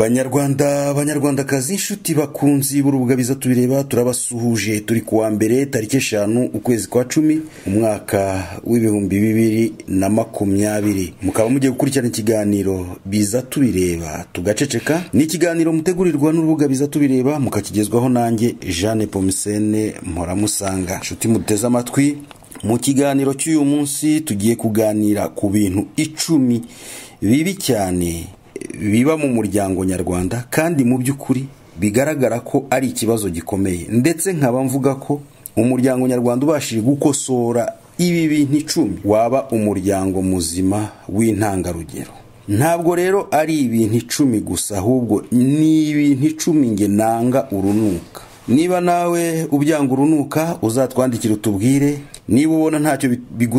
banyarwanda banyarwandakazi inshuti bakunzi b'urubugabiza tubireba turabasuhuje turi kuwa mbere tariki eshanu ukwezi kwa cumi umwaka w'ibihumbi bibiri na makumyabiri mukaba mugiye gukurikirana ikiganiro biza tubireba tugaceceka ni ikiganiro mutegurirwa n'urubuga biza tubireba mukakigezwaho nanjye jeanne pomisene mpora inshuti muteze amatwi mu kiganiro cy'uyu munsi tugiye kuganira ku bintu icumi bibi cyane biba mu muryango nyarwanda kandi mu by'ukuri bigaragara ko ari ikibazo gikomeye ndetse nkaba mvuga ko umuryango nyarwanda ubashije gukosora ibi bintu icumi waba umuryango muzima w'intangarugero ntabwo rero ari ibintu icumi gusa ahubwo ni ibintu icumi nge nanga urunuka niba nawe ubyanga urunuka uzatwandikira utubwire niba ubona ntacyo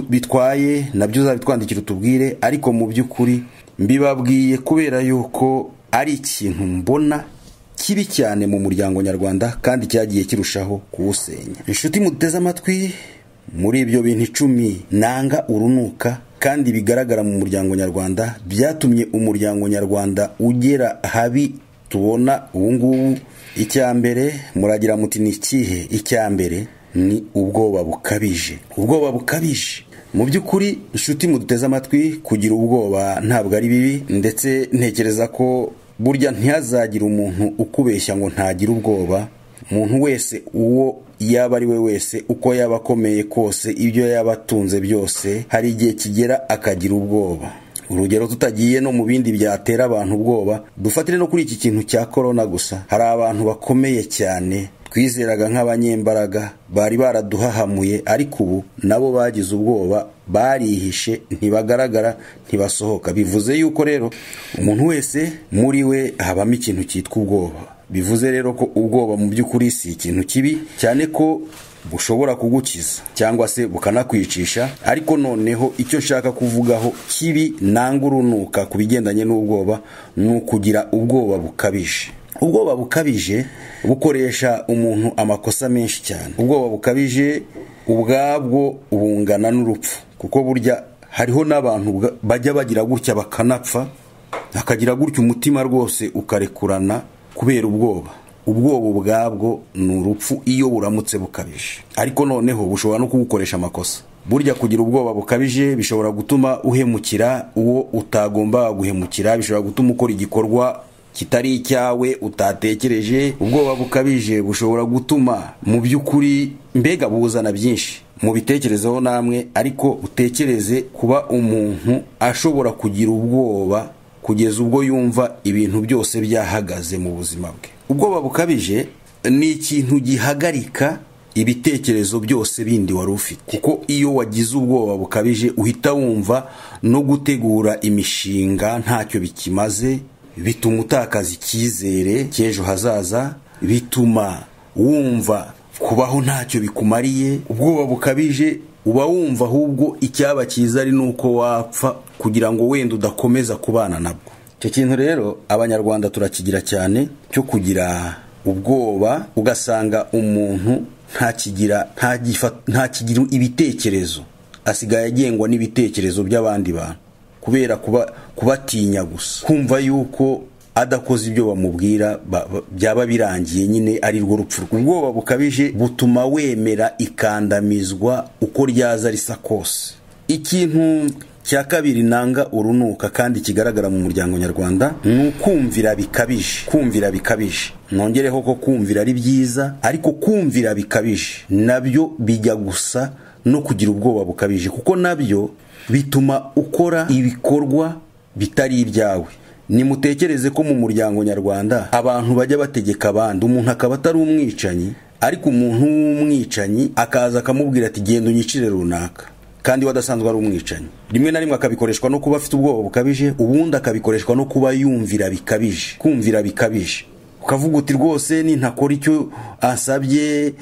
bitwaye nabyo uzabitwandikira utubwire ariko mu by'ukuri mbibabwiye kubera yuko ari ikintu mbona kibi cyane mu muryango nyarwanda kandi cyagiye kirushaho kuwusenya inshuti muteze amatwi muri ibyo bintu icumi nanga urunuka kandi bigaragara mu muryango nyarwanda byatumye umuryango nyarwanda ugera habi tubona ubu ngubu icya mbere muragira muti ni ikihe icya mbere ni ubwoba bukabije ubwoba bukabije mu by'ukuri inshuti muduteze amatwi kugira ubwoba ntabwo ari bibi ndetse ntekereza ko burya ntihazagire umuntu ukubeshya ngo ntagire ubwoba umuntu wese uwo yaba ari we wese uko yaba akomeye kose ibyo yaba atunze byose hari igihe kigera akagira ubwoba urugero tutagiye no mu bindi byatera abantu ubwoba dufatire no kuri iki kintu cya korona gusa hari abantu bakomeye cyane twizeraga nk'abanyembaraga bari baraduhahamuye ariko ubu nabo bagize ubwoba barihishe ntibagaragara ntibasohoka bivuze yuko rero umuntu wese muri we habamo ikintu cyitwa ubwoba bivuze rero ko ubwoba mu by'ukuri si ikintu kibi cyane ko bushobora kugukiza cyangwa se bukanakwicisha ariko noneho icyo nshaka kuvugaho kibi nanga urunuka ku bigendanye n'ubwoba ni ukugira ubwoba bukabije ubwoba bukabije bukoresha umuntu amakosa menshi cyane ubwoba bukabije ubwabwo bungana n'urupfu kuko burya hariho n'abantu bajya bagira gutya bakanapfa hakagira gutya umutima rwose ukarekurana kubera ubwoba ubwoba ubwabwo ni urupfu iyo buramutse bukabije ariko noneho bushobora no kugukoresha amakosa burya kugira ubwoba bukabije bishobora gutuma uhemukira uwo utagomba guhemukira bishobora gutuma ukora igikorwa kitari icyawe utatekereje ubwoba bukabije bushobora gutuma mu by'ukuri mbega buzana byinshi mubitekerezeho namwe ariko utekereze kuba umuntu ashobora kugira ubwoba kugeza ubwo yumva ibintu byose byahagaze mu buzima bwe ubwoba bukabije ni ikintu gihagarika ibitekerezo byose bindi wari ufite kuko iyo wagize ubwoba bukabije uhita wumva no gutegura imishinga ntacyo bikimaze bituma utakaza icyizere cy'ejo hazaza bituma wumva kubaho ntacyo bikumariye ubwoba bukabije uba wumva ahubwo icyaba cyiza ari n'uko wapfa kugira ngo wenda udakomeza kubana nabwo icyo kintu rero abanyarwanda turakigira cyane cyo kugira ubwoba ugasanga umuntu ntakigira ntakigira ibitekerezo asigaye agengwa n'ibitekerezo by'abandi bantu kubera kubatinya gusa kumva yuko adakoze ibyo bamubwira byaba birangiye nyine ari rwo rupfu ubwoba bukabije butuma wemera ikandamizwa uko ryaza risa kose ikintu cya kabiri nanga urunuka kandi kigaragara mu muryango nyarwanda ni ukumvira bikabije kumvira bikabije nongereho ko kumvira ari byiza ariko kumvira bikabije nabyo bijya gusa no kugira ubwoba bukabije kuko nabyo bituma ukora ibikorwa bitari ibyawe nimutekereze ko mu muryango nyarwanda abantu bajya bategeka abandi umuntu akaba atari umwicanyi ariko umuntu w'umwicanyi akaza akamubwira ati genda unyicire runaka kandi wadasanzwe ari umwicanyi rimwe na rimwe akabikoreshwa no kuba afite ubwoba bukabije ubundi akabikoreshwa no kuba yumvira bikabije kumvira bikabije ukavuga uti rwose nintakora icyo asabye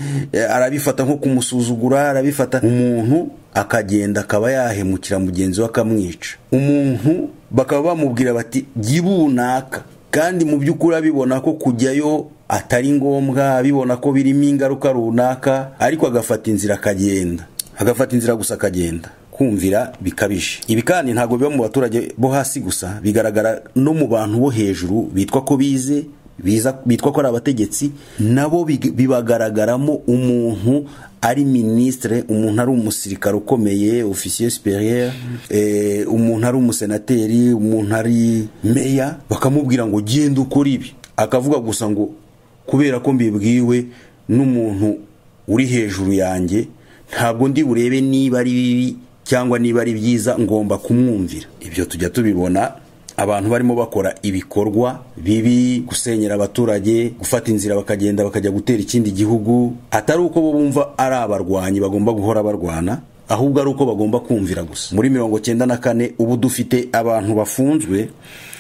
arabifata nko kumusuzugura arabifata umuntu akagenda akaba yahemukira mugenzi we akamwica umuntu bakaba bamubwira bati jyibunaka kandi mu by'ukuri abibona ko kujyayo atari ngombwa abibona ko birimo ingaruka runaka ariko agafata inzira akagenda agafata inzira gusa akagenda kumvira bikabije ibi kandi ntabwo biba mu baturage bo hasi gusa bigaragara no mu bantu bo hejuru bitwa ko bize biza- bitwa ko ari abategetsi nabo big- bibagaragaramo umuntu ari minisitire umuntu ari umusirikare ukomeye ofisiye superieur eh, umuntu ari umusenateri umuntu ari meya bakamubwira ngo genda ukora ibi akavuga gusa ngo kubera ko mbibwiwe n'umuntu uri hejuru yanjye ntabwo ndi burebe niba ari bibi cyangwa niba ari byiza ngomba kumwumvira ibyo tujya tubibona abantu barimo bakora ibikorwa bibi gusenyera abaturage gufata inzira bakagenda bakajya gutera ikindi gihugu atari uko bo bumva ari abarwanyi bagomba guhora barwana ahubwo ari uko bagomba kumvira gusa muri mirongo cyenda na kane ubu dufite abantu bafunzwe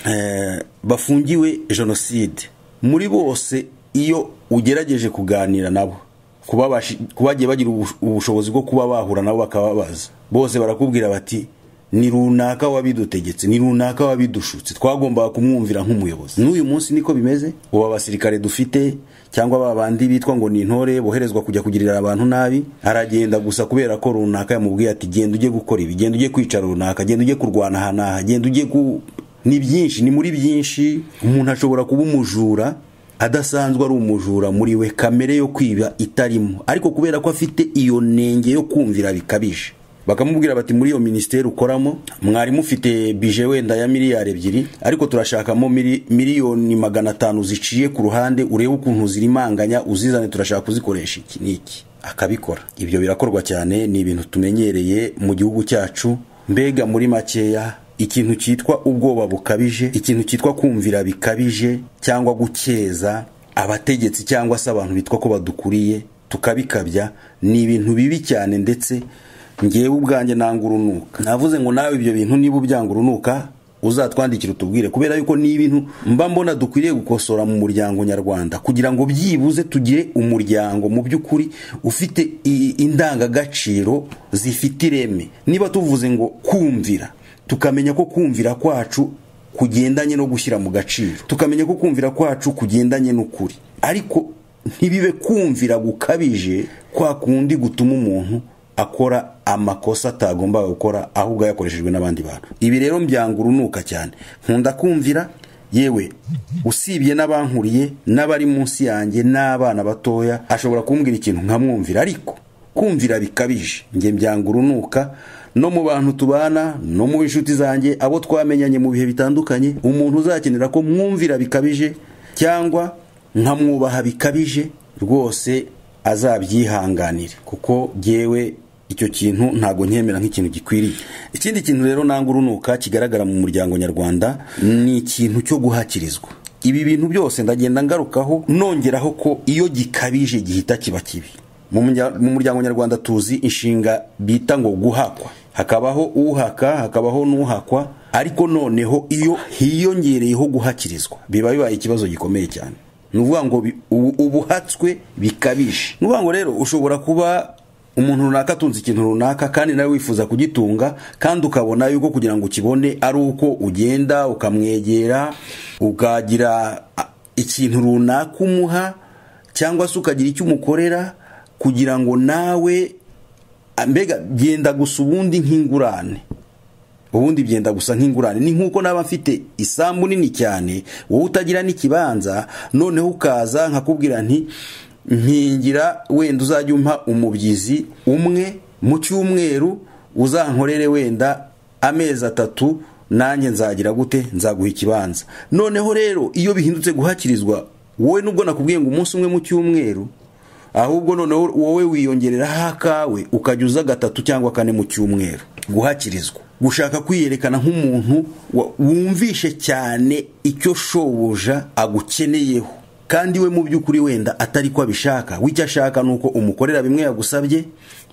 eh, bafungiwe jenoside muri bose iyo ugerageje kuganira nabo kubabashi- kubagiye bagira ubush- ubushobozi bwo kuba bahura nabo bakababaza bose barakubwira bati ni runaka wabidutegetse ni runaka wabidushutse twagombaga kumwumvira nk'umuyobozi n'uyu munsi niko bimeze ubu abasirikare dufite cyangwa ba bandi bitwa ngo ni intore boherezwa kujya kugirira abantu nabi aragenda gusa kubera ko runaka yamubwiye ati genda ujye gukora ibi genda ujye kwica runaka genda ujye kurwana aha n'aha genda ujye ku ni byinshi ni muri byinshi umuntu ashobora kuba umujura adasanzwe ari umujura muri we kamere yo kwiba itarimo ariko kubera ko afite iyo nenge yo kumvira bikabije bakamubwira bati muri iyo minisiteri ukoramo mwari mufite bije wenda ya miliyari ebyiri ariko turashakamo mili- miliyoni magana atanu ziciye ku ruhande urebe ukuntu zirimanganya uzizane turashaka kuzikoresha iki n'iki akabikora ibyo birakorwa cyane ni ibintu tumenyereye mu gihugu cyacu mbega muri makeya ikintu cyitwa ubwoba bukabije ikintu cyitwa kumvira bikabije cyangwa gukeza abategetsi cyangwa se abantu bitwa ko badukuriye tukabikabya ni ibintu bibi cyane ndetse ngewe ubwanjye nanga urunuka navuze ngo nawe ibyo bintu niba ubyanga urunuka uzatwandikira utubwire kubera yuko ni ibintu mba mbona dukwiriye gukosora mu muryango nyarwanda kugira ngo byibuze tugire umuryango mu by'ukuri ufite i- indangagaciro zifite ireme niba tuvuze ngo kumvira tukamenya ko kumvira kwacu kugendanye no gushyira mu gaciro tukamenya ko kumvira kwacu kugendanye n'ukuri ariko ntibibe kumvira gukabije kwa kundi gutuma umuntu akora amakosa atagombaga gukora ahubwo yakoreshejwe n'abandi bantu ibi rero mbyanga urunuka cyane nkunda kumvira yewe usibye n'abankuriye n'abari munsi yanjye n'abana batoya ashobora kumbwira ikintu nkamwumvira ariko kumvira bikabije njye mbyanga urunuka no mu bantu tubana no mu inshuti zanjye abo twamenyanye mu bihe bitandukanye umuntu uzakenera ko mwumvira bikabije cyangwa nkamwubaha bikabije rwose azabyihanganire kuko jyewe icyo kintu ntabwo nkemera nk'ikintu gikwiriye ikindi kintu rero nanga urunuka kigaragara mu muryango nyarwanda ni ikintu cyo guhakirizwa ibi bintu byose ndagenda ngarukaho nongeraho ko iyo gikabije gihita kiba kibi mu murya- mu muryango nyarwanda tuzi inshinga bita ngo guhakwa hakabaho uhaka hakabaho n'uhakwa ariko noneho iyo hiyongereyeho guhakirizwa biba bibaye ikibazo gikomeye cyane ni ukuvuga ngo bi- ubu- ubuhatswe bikabije ni ukuvuga ngo rero ushobora kuba umuntu runaka atunze ikintu runaka kandi nawe wifuza kugitunga kandi ukabona yuko kugira ngo ukibone ari uko ugenda ukamwegera ukagira a, ikintu runaka umuha cyangwa se ukagira icyo umukorera kugira ngo nawe a, mbega byenda gusa ubundi nk'ingurane ubundi byenda gusa nk'ingurane ni nk'uko naba mfite isambu nini cyane wowe utagira n'ikibanza noneho ukaza nkakubwira nti mpingira wenda uzajya umpa umubyizi umwe mu cyumweru uzankorere wenda amezi atatu nanjye nzagira gute nzaguha ikibanza noneho rero iyo bihindutse guhakirizwa wowe nubwo nakubwiye ngo umunsi umwe mu cyumweru ahubwo noneho wowe wiyongereraho akawe ukajya uza gatatu cyangwa kane mu cyumweru guhakirizwa gushaka kwiyerekana nk'umuntu wa- wumvishe cyane icyo shobuja agukeneyeho kandi we mu by'ukuri wenda atari ko abishaka we icyo ashaka ni uko umukorera bimwe yagusabye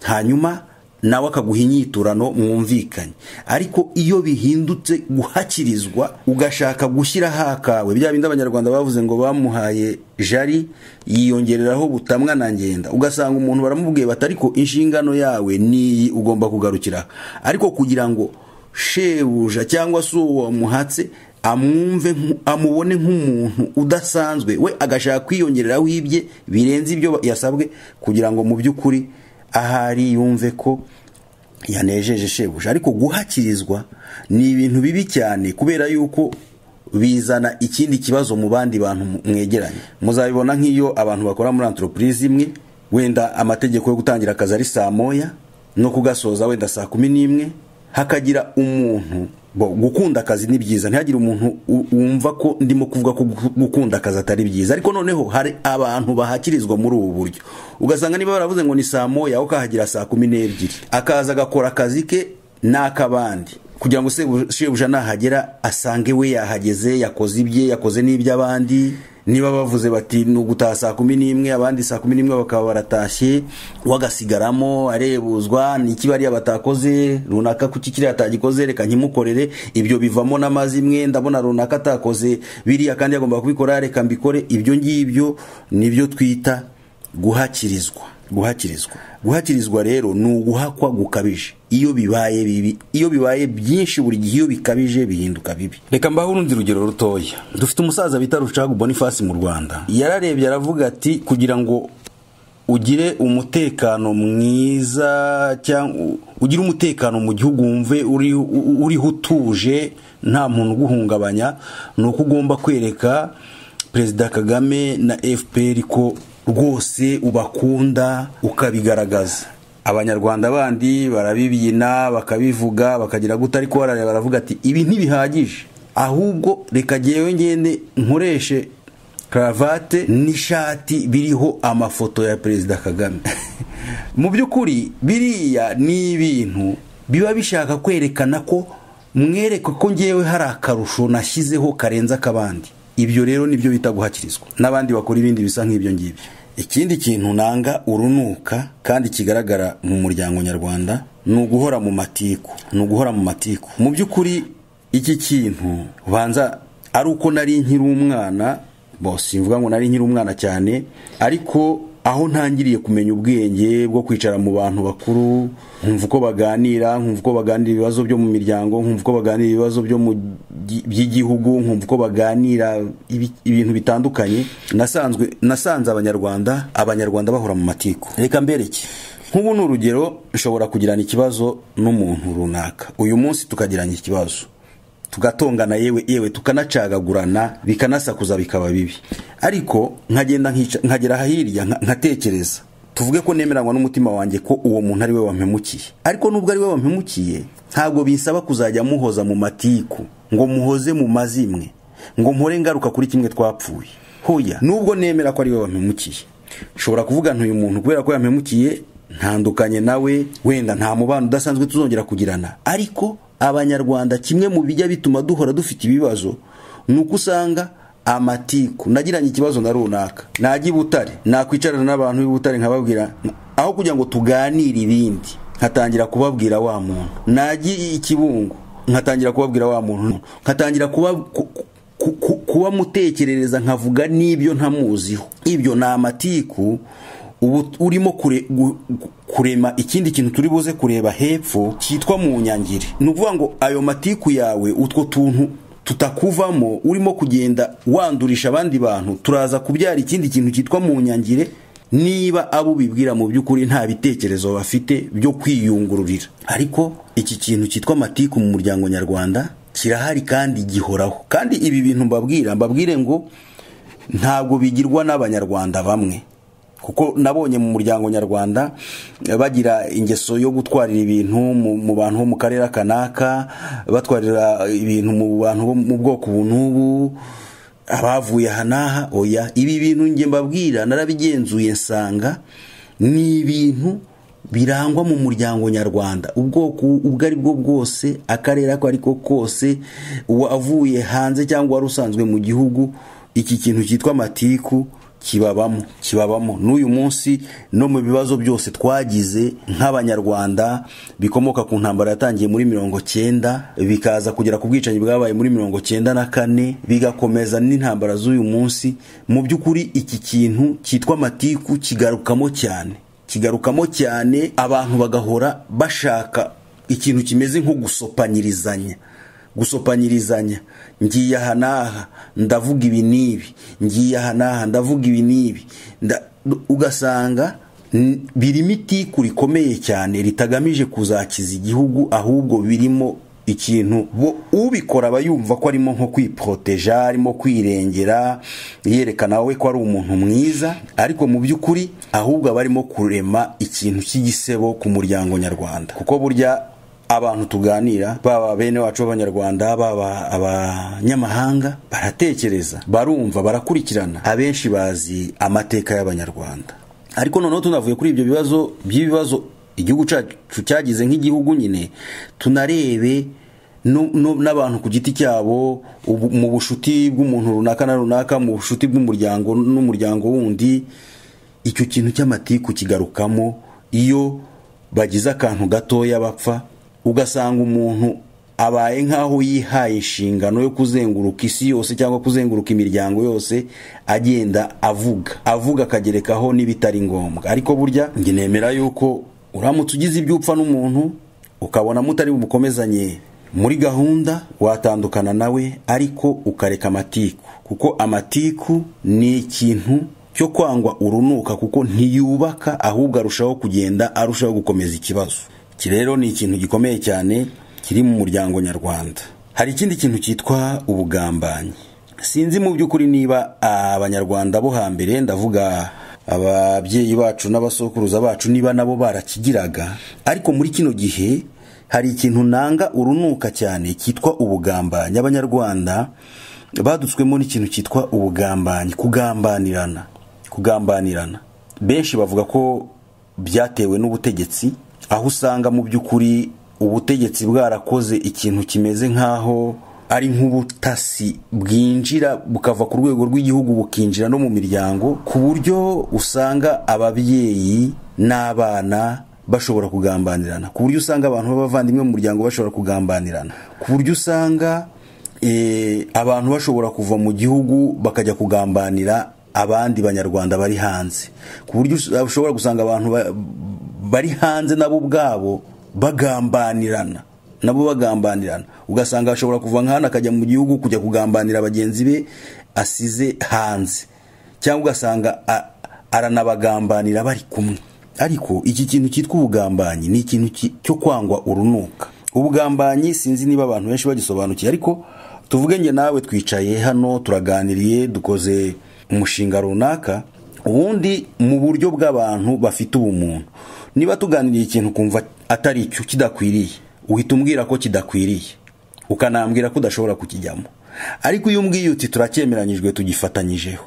hanyuma nawe akaguha inyiturano mwumvikanye ariko iyo bihindutse guhakirizwa ugashaka gushyiraho akawe bya bindi abanyarwanda bavuze ngo bamuhaye jari yiyongereraho butamwa na ngenda ugasanga umuntu baramubwiye bati ariko inshingano yawe niyi ugomba kugarukira ariko kugira ngo shebuja cyangwa se uwo wamuhatse amwumve nku- amubone nk'umuntu udasanzwe we agashaka kwiyongereraho ibye birenze ibyo yasabwe kugira ngo mu by'ukuri ahari yumve ko yanejeje shebuja ariko guhakirizwa ni ibintu bibi cyane kubera yuko bizana ikindi kibazo mu bandi bantu mwegeranye muzabibona nk'iyo abantu bakora muri antoropurizi imwe wenda amategeko yo gutangira akazi ari saa moya no kugasoza wenda saa kumi n'imwe hakagira umuntu bo gukunda akazi ni byiza ntihagire umuntu u- wumva ko ndimo kuvuga ko gu- gukunda akazi atari byiza ariko noneho hari abantu bahakirizwa muri ubu buryo ugasanga niba baravuze ngo ni saa moya ukahagira saa kumi n'ebyiri akaza agakora akazi ke n'ak'abandi kugira ngo sebu- shebuja nahagera asange we yahageze yakoze ibye yakoze n'iby'abandi niba bavuze bati ni ugutaha saa kumi n'imwe abandi saa kumi n'imwe bakaba baratashye wagasigaramo arebuzwa ni iki bariya batakoze runaka kuki kiriya atagikoze reka nkimukorere ibyo bivamo n'amazimwe ndabona runaka atakoze biriya kandi yagomba kubikora reka mbikore ibyo ngibyo nibyo twita guhakirizwa guhakirizwa guhakirizwa rero ni uguhakwa gukabije iyo bibaye bibi iyo bibaye byinshi buri gihe iyo bikabije bihinduka bibi reka mbaho urundi rugero rutoya dufite umusaza bita rucagu bonifasi mu rwanda yararebye aravuga ati kugira ngo ugire umutekano mwiza cyangwa ugire umutekano mu gihugu wumve uri- u- uriho utuje nta muntu uguhungabanya ni uko ugomba kwereka perezida kagame na fpr ko rwose ubakunda ukabigaragaza abanyarwanda bandi barabibyina bakabivuga bakagira guta ariko barareba baravuga ati ibi ntibihagije ahubwo reka jyewe ngende nkoreshe karavate n'ishati biriho amafoto ya perezida kagame mu by'ukuri biriya ni ibintu biba bishaka kwerekana ko mwereka ko ngewe hari akarusho nashyizeho karenze ak'abandi ibyo rero nibyo bita guhakirizwa n'abandi bakora ibindi bisa nk'ibyo ngibyo ikindi kintu nanga urunuka kandi kigaragara mu muryango nyarwanda ni uguhora mu matiku ni uguhora mu matiku mu by'ukuri iki kintu ubanza ari uko nari nkiri umwana bo simvuga ngo nari nkiri umwana cyane ariko aho ntangiriye kumenya ubwenge bwo kwicara mu bantu bakuru nkumva uko baganira nkumva uko baganira ibibazo byo mu miryango nkumva uko baganira ibibazo byo mu gi- by'igihugu nkumva uko baganira ibi- ibintu bitandukanye nasanzwe nasanze abanyarwanda abanyarwanda bahora mu matiku reka mbereke nk'ubu ni urugero nshobora kugirana ikibazo n'umuntu runaka uyu munsi tukagirana ikibazo tugatongana yewe yewe tukanacagagurana bikanasakuza bikaba bibi ariko nkagenda nkica- nkagera hirya nka- nkatekereza tuvuge ko nemeranywa n'umutima wanjye ko uwo muntu ari we wampemukiye ariko nubwo ari we wampemukiye ntabwo binsaba kuzajya muhoza mu matiku ngo muhoze mu mazimwe ngo mpore ngaruka kuri kimwe twapfuye hoya nubwo nemera ko ari we wampemukiye nshobora kuvuga ntuyu muntu kubera ko yampemukiye ntandukanye nawe wenda nta mubano udasanzwe tuzongera kugirana ariko abanyarwanda kimwe mu bijya bituma duhora dufite ibibazo ni uko usanga amatiku nagiranye ikibazo na runaka najya i butare nakwicarana n'abantu b'i butare nkababwira aho kugira ngo tuganire ibindi nkatangira kubabwira wa muntu najya i kibungo nkatangira kubabwira wa muntu nkatangira kuba ku- ku- ku- kuba mutekerereza nkavuga n'ibyo ntamuziho ibyo ni amatiku ubu urimo kure, gu- gu- kurema ikindi kintu turi buze kureba hepfo cyitwa mu nyangiri ni ukuvuga ngo ayo matiku yawe utwo tuntu tutakuvamo urimo kugenda wandurisha abandi bantu turaza kubyara ikindi kintu cyitwa mu nyangire niba abo ubibwira mu by'ukuri nta bitekerezo bafite byo kwiyungururira ariko iki kintu cyitwa matiku mu muryango nyarwanda kirahari kandi gihoraho kandi ibi bintu mbabwira mbabwire ngo ntabwo bigirwa n'abanyarwanda bamwe kuko nabonye mu muryango nyarwanda eh, bagira ingeso yo gutwarira ibintu mu mu bantu bo mu karere aka n'aka batwarira ibintu mu bantu bo mu bwoko ubu n'ubu abavuye aha n'aha oya ibi bintu njye mbabwira narabigenzuye nsanga ni ibintu birangwa mu muryango nyarwanda ubwoko ubwo ari bwo bwose akarere ako ariko kose uwavuye hanze cyangwa wari usanzwe mu gihugu iki kintu cyitwa matiku kibabamo kibabamo n'uyu munsi no mu bibazo byose twagize nk'abanyarwanda bikomoka ku ntambara yatangiye muri mirongo cyenda bikaza kugera ku bwicanyi bwabaye muri mirongo cyenda na kane bigakomeza n'intambara z'uyu munsi mu by'ukuri iki kintu cyitwa matiku kigarukamo cyane kigarukamo cyane abantu bagahora bashaka ikintu kimeze nko gusopanyirizanya gusopanyirizanya ngiye aha n'aha ndavuga ibi n'ibi ngiye aha n'aha ndavuga ibi n'ibi nda- ugasanga birimo itiku rikomeye cyane ritagamije kuzakiza igihugu ahubwo birimo ikintu bo ubikora aba yumva ko arimo nko kwiporoteja arimo kwirengera yerekana we ko ari umuntu mwiza ariko mu by'ukuri ahubwo aba arimo kurema ikintu cy'igisebo ku muryango nyarwanda kuko burya abantu tuganira baba bene wacu b'abanyarwanda baba abanyamahanga baratekereza barumva barakurikirana abenshi bazi amateka y'abanyarwanda ariko noneho tunavuye kuri ibyo bibazo by'ibibazo igihugu cyacu cyagize nk'igihugu nyine tunarebe n'abantu ku giti cyabo mu bushuti bw'umuntu runaka na runaka mu bushuti bw'umuryango n'umuryango wundi icyo kintu cy'amatiku kigarukamo iyo bagize akantu gatoya bapfa ugasanga umuntu abaye nk'aho yihaye inshingano yo kuzenguruka isi yose cyangwa kuzenguruka imiryango yose agenda avuga avuga akagerekaho n'ibitari ngombwa ariko burya njye nemera yuko uramutse ugize ibyo upfa n'umuntu ukabona mutari bumukomezanye muri gahunda watandukana nawe ariko ukareka amatiku kuko amatiku ni ikintu cyo kwangwa urunuka kuko ntiyubaka ahubwo arushaho kugenda arushaho gukomeza ikibazo iki rero ni ikintu gikomeye cyane kiri mu muryango nyarwanda hari ikindi kintu cyitwa ubugambanyi sinzi mu by'ukuri niba abanyarwanda bo hambere ndavuga ababyeyi bacu n'abasokuruza bacu niba nabo barakigiraga ariko muri kino gihe hari ikintu nanga urunuka cyane cyitwa ubugambanyi abanyarwanda badutswemo n'ikintu cyitwa ubugambanyi kugambanirana kugambanirana benshi bavuga ko byatewe n'ubutegetsi aho usanga mu by'ukuri ubutegetsi bwarakoze ikintu kimeze nk'aho ari nk'ubutasi bwinjira bukava ku rwego rw'igihugu bukinjira no mu miryango ku buryo usanga ababyeyi n'abana bashobora kugambanirana ku buryo usanga abantu b'abavandimwe mu muryango bashobora kugambanirana ku buryo usanga abantu bashobora kuva mu gihugu bakajya kugambanira abandi banyarwanda bari hanze ku buryo ushobora gusanga abantu bari hanze nabo ubwabo bagambanirana nabo bagambanirana ugasanga ashobora kuva nka hano akajya mu gihugu kujya kugambanira bagenzi be asize hanze cyangwa ugasanga aranabagambanira bari kumwe ariko iki kintu cyitwa ubugambanyi ni ikintu cyo kwangwa urunuka ubugambanyi sinzi niba abantu benshi bagisobanukiye ariko tuvuge nge nawe twicaye hano turaganiriye dukoze umushinga runaka ubundi mu buryo bw'abantu bafite ubumuntu niba tuganiriye ikintu kumva atari icyo kidakwiriye uhita umbwira ko kidakwiriye ukanambwira ko udashobora kukijyamo ariko iyo umbwiye uti turacyemeranyijwe tugifatanyijeho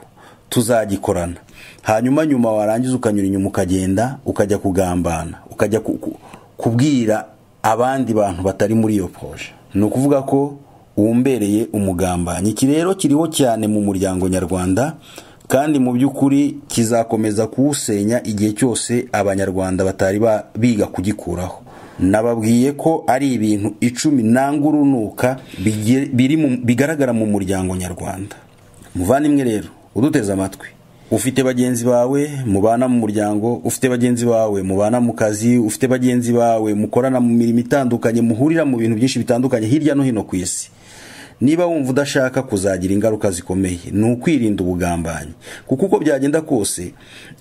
tuzagikorana hanyuma nyuma warangiza ukanyura inyuma ukagenda ukajya kugambana ukajya kubwira abandi bantu batari muri iyo poje ni ukuvuga ko wumbereye umugambanyi iki rero kiriho cyane mu muryango nyarwanda kandi mu by'ukuri kizakomeza kuwusenya igihe cyose abanyarwanda batari biga kugikuraho nababwiye ko ari ibintu icumi nanga urunuka bigaragara mu muryango nyarwanda muvandimwe rero uduteze amatwi ufite bagenzi bawe mubana mu muryango ufite bagenzi bawe mubana mu kazi ufite bagenzi bawe mukorana mu mirimo itandukanye muhurira mu bintu byinshi bitandukanye hirya no hino ku isi niba wumva udashaka kuzagira ingaruka zikomeye ni ukwirinda ubugambanyi kuko uko byagenda kose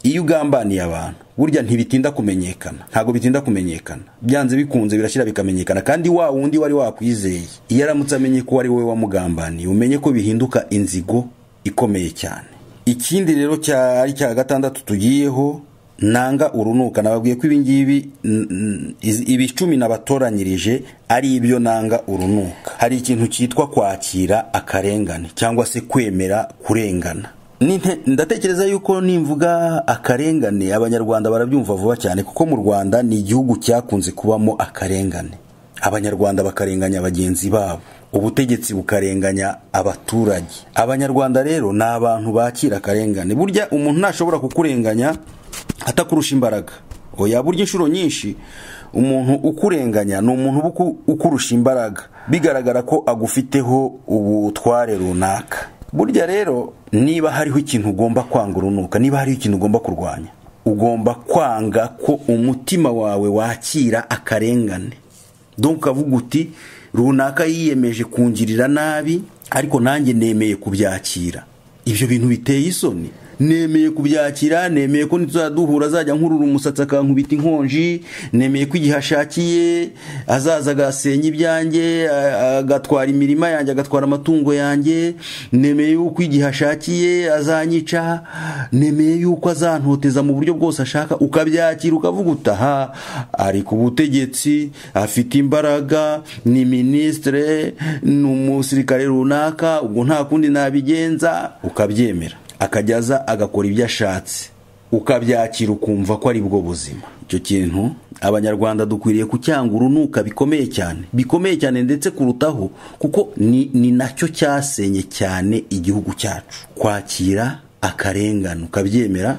iyo ugambaniye abantu burya ntibitinda kumenyekana ntabwo bitinda kumenyekana byanze bikunze birashyira bikamenyekana kandi wa wundi wari wakwizeye iyo aramutse amenye ko ari wowe wamugambaniye umenye ko bihinduka inzigo ikomeye cyane ikindi rero ari cya gatandatu tugiyeho nanga urunuka nababwiye ko ibingibi ibi icumi nabatoranyirije ari ibyo nanga urunuka hari ikintu cyitwa kwakira akarengane cyangwa se kwemera kurengana ndatekereza yuko nimvuga akarengane abanyarwanda barabyumva vuba cyane kuko mu rwanda ni igihugu cyakunze kubamo akarengane abanyarwanda bakarenganya bagenzi babo ubutegetsi bukarenganya abaturage abanyarwanda rero ni abantu bakira akarengane burya umuntu ntashobora kukurenganya atakurusha imbaraga oya burya inshuro nyinshi umuntu ukurenganya ni umuntu uba ukurusha imbaraga bigaragara ko agufiteho ubutware runaka burya rero niba hariho ikintu ugomba kwanga urunuka niba hariho ikintu ugomba kurwanya ugomba kwanga ko umutima wawe wakira akarengane dore ukavuga uti runaka yiyemeje kungirira nabi ariko nanjye nemeye kubyakira ibyo bintu biteye isoni nemeye kubyakira nemeye ko nituzaduhura azajya nkurura umusatsi akankubita inkonji nemeye ko igihe ashakiye azaza agasenya ibyanjye a- agatwara imirima yanjye agatwara amatungo yanjye nemeye yuko igihe ashakiye azanyica nemeye yuko azantoteza mu buryo bwose ashaka ukabyakira ukavuga utaha ari ku butegetsi afite imbaraga ni minisitire ni umusirikare runaka ubwo nta kundi nabigenza ukabyemera akajya aza agakora ibyo ashatse ukabyakira ukumva ko ari bwo buzima icyo kintu abanyarwanda dukwiriye kucyanga urunuka bikomeye cyane bikomeye cyane ndetse kurutaho kuko ni, ni nacyo cyasenye cyane igihugu cyacu kwakira akarengane ukabyemera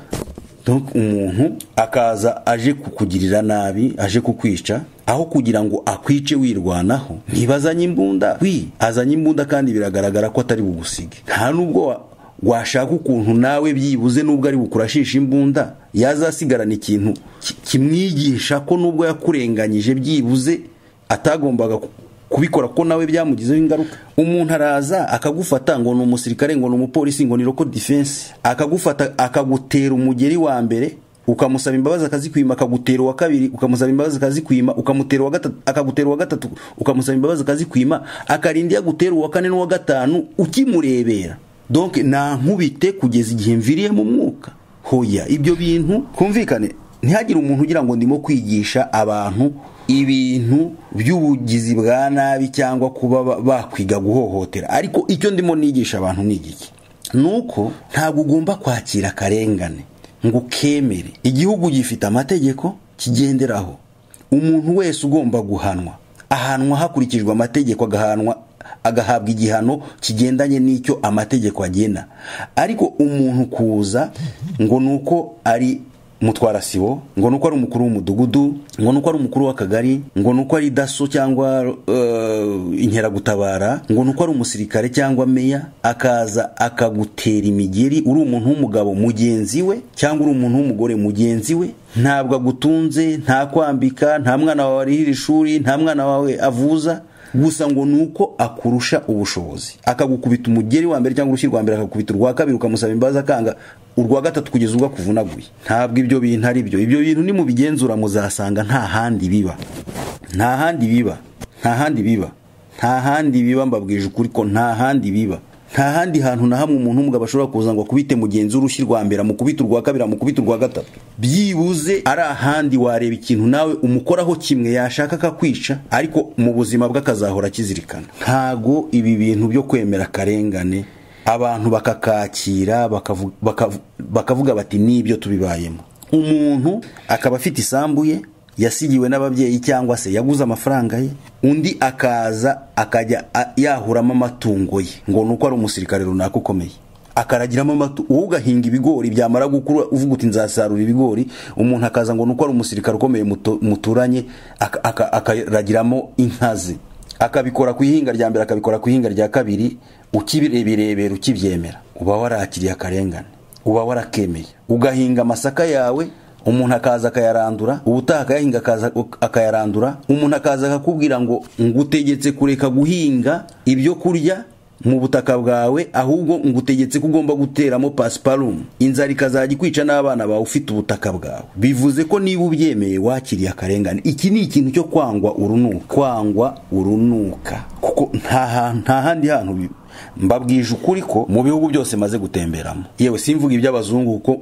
Donc umuntu akaza aje kukugirira nabi aje kukwica aho kugira ngo akwice wirwanaho ntibazanye imbunda wi azanye imbunda kandi biragaragara ko atari bugusige nta nubwo wa- washaka ukuntu nawe byibuze nubwo ari bukurashisha imbunda yazasigarana ikintu ki- kimwigisha ko nubwo yakurenganyije byibuze atagombaga ku- kubikora ko nawe byamugizeho ingaruka umuntu araza akagufata ngo ni umusirikare ngo ni umupolisi ngo ni roko defense akagufata akagutera umugeri wa mbere ukamusaba imbabazi akazikwima akagutera uwa kabiri ukamusaba imbabazi akazikwima ukamutera uwa gatatu akagutera uwa gatatu ukamusaba imbabazi akazikwima akarinda yagutera uwa kane n'uwa gatanu ukimurebera donc nankubite kugeza igihe mviriye mu mwuka hoya ibyo bintu kumvikane ntihagire umuntu ugira ngo ndimo kwigisha abantu ibintu by'ubugizi bwa nabi cyangwa kuba ba- bakwiga guhohotera ariko icyo ndimo nigisha abantu ni igiki ni uko ntabwo ugomba kwakira akarengane ngo ukemere igihugu gifite amategeko kigenderaho umuntu wese ugomba guhanwa ahanwa hakurikijwe amategeko agahanwa agahabwa igihano kigendanye n'icyo amategeko agena ariko umuntu kuza ngo ni uko ari mutwara sibo ngo ni uko ari umukuru w'umudugudu ngo ni uko ari umukuru w'akagari ngo ni uko ari daso cyangwa eh, inkeragutabara ngo ni uko ari umusirikare cyangwa meya akaza akagutera imigeri uri umuntu w'umugabo mugenzi we cyangwa uri umuntu w'umugore mugenzi we ntabwo agutunze nta kwambika nta mwana wawe arihira ishuri nta mwana wawe avuza gusa ngo ni uko akurusha ubushobozi akagukubita umugeri wa mbere cyangwa urushyi rwa mbere akagukubita urwa kabiri ukamusaba imbabazi akanga urwa gatatu kugeza ubwo akuvunaguye ntabwo ibyo bintu ari byo ibyo bintu nimubigenzura muzasanga nta handi biba nta handi biba nta handi biba nta handi biba mbabwije ukuri ko nta handi biba nta handi hantu na hamwe umuntu w'umugabo ashobora kuza ngo akubite mugenzi w'urushyi rwa mbere amukubite urwa kabiri amukubite urwa gatatu byibuze ari ahandi wareba ikintu nawe umukoraho kimwe yashaka akakwica ariko mu buzima bwe akazahora akizirikana ntago ibi bintu byo kwemera akarengane abantu bakakakira bakavu- bakavu- bakavuga bati nibyo tubibayemo umuntu akaba afite isambu ye yasigiwe n'ababyeyi cyangwa se yaguze amafaranga ye undi akaza akajya a- yahuramo amatungo ye ngo ni uko ari umusirikare runaka ukomeye akaragiramo amatu wowe ugahinga ibigori byamara gukura uvuga uti nzasarura ibigori umuntu akaza ngo ni uko ari umusirikare ukomeye muto- muturanye aka- aka- akaragiramo inka ze akabikora ku ihinga rya mbere akabikora ku ihinga rya kabiri ukibireberebera ukibyemera uba warakiriye akarengane uba warakemeye ugahinga amasaka yawe umuntu akaza akayarandura ubutaha akayahinga akaza- akayarandura umuntu akaza akakubwira ngo ngutegetse kureka guhinga ibyo kurya mu butaka bwawe ahubwo ngutegetse ko ugomba guteramo pasiparumu inzara ikazajya ikwica n'abana bawe ufite ubutaka bwawe bivuze ko niba ubyemeye wakiriye akarengane iki ni ikintu cyo kwangwa urunuka kwangwa urunuka kuko nta hantu- nta handi hantu bi- mbabwije ukuri ko mu bihugu byose maze gutemberamo yewe simvuga iby'abazungu kuko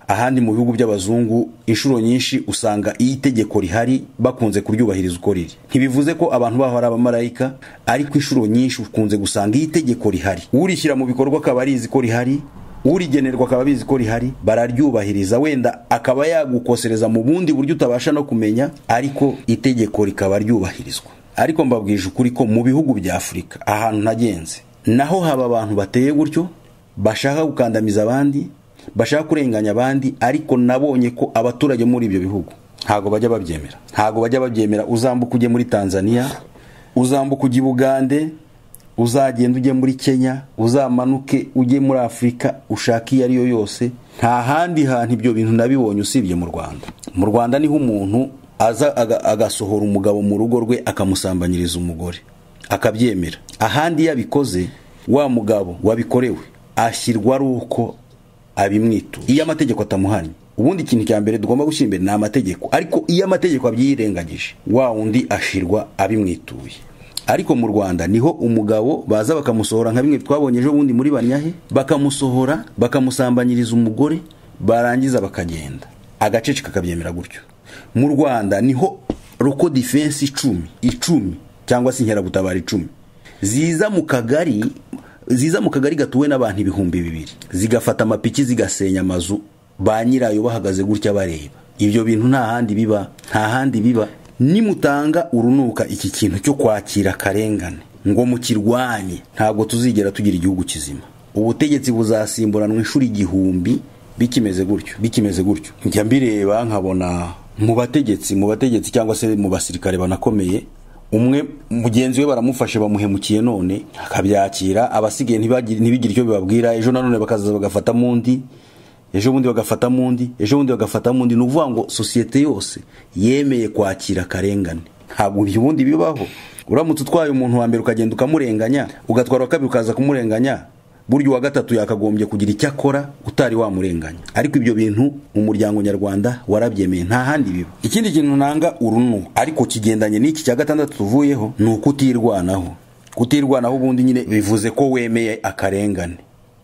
ahandi mu bihugu by'abazungu inshuro nyinshi usanga iyo itegeko rihari bakunze kuryubahiriza uko riri ntibivuze ko abantu baho ari abamarayika ariko inshuro nyinshi ukunze gusanga iyo itegeko rihari urishyira mu bikorwa akaba arizi ko rihari urigenerwa akaba abizi ko rihari bararyubahiriza wenda akaba yagukosereza mu bundi buryo utabasha no kumenya ariko itegeko rikaba ryubahirizwa ariko mbabwije ukuri ko mu bihugu bya afurika ahantu nagenze naho haba abantu bateye gutyo bashaka gukandamiza abandi bashaka kurenganya abandi ariko nabonye ko abaturage muri ibyo bihugu ntago bajya babyemera ntago bajya babyemera uzambuka ujye muri tanzania uzambuka ujye i bugande uzagenda ujye muri kenya uzamanuke ujye muri afurika ushake iyo ariyo yose nta handi hantu ibyo bintu nabibonye usibye mu rwanda mu rwanda niho umuntu aza aga- agasohora umugabo mu rugo rwe akamusambanyiriza umugore akabyemera ahandi iyo abikoze wa mugabo wabikorewe ashyirwa ari uko abimwitura iyo amategeko atamuhanye ubundi ikintu cya mbere tugomba gushyira imbere ni amategeko ariko iyo amategeko abyirengagije wa wundi ashirwa abimwituye ariko mu rwanda niho umugabo baza bakamusohora nka bimwe twabonye ejo bundi muri banyahe bakamusohora bakamusambanyiriza umugore barangiza bakagenda agace kakabyemera gutyo mu rwanda niho roko defense icumi icumi cyangwa se inkeragutabara icumi ziza mu kagari ziza mu kagari gatuwe n'abantu ibihumbi bibiri zigafata amapiki zigasenya amazu ba nyirayo bahagaze gutya bareba ibyo bintu nta handi biba nta handi biba nimutanga urunuka iki kintu cyo kwakira akarengane ngo mukirwanye ntabwo tuzigera tugira igihugu kizima ubutegetsi buzasimburanwa inshuro igihumbi bikimeze gutyo bikimeze gutyo njya mbireba nkabona mu bategetsi mu bategetsi cyangwa se mu basirikare banakomeye umwe mugenzi we baramufashe bamuhemukiye none akabyakira abasigaye ntibagire- ntibigire icyo bibabwira ejo nanone bakazaza bagafatamo undi ejo bundi bagafatamo undi ejo bundi bagafatamo undi ni ukuvuga ngo sosiyete yose yemeye kwakira akarengane ntabwo ibyo ubundi bibaho uramutse utwaye umuntu wa mbere ukagenda ukamurenganya ugatwara uwa kabiri ukaza kumurenganya burya uwa gatatu yakagombye kugira icyo akora utari wamurenganya ariko ibyo bintu mu muryango nyarwanda warabyemeye nta handi biba ikindi kintu nanga urunu ariko kigendanye n'iki cya gatandatu tuvuyeho ni ukutirwanaho kutirwanaho ubundi nyine bivuze ko wemeye akarengane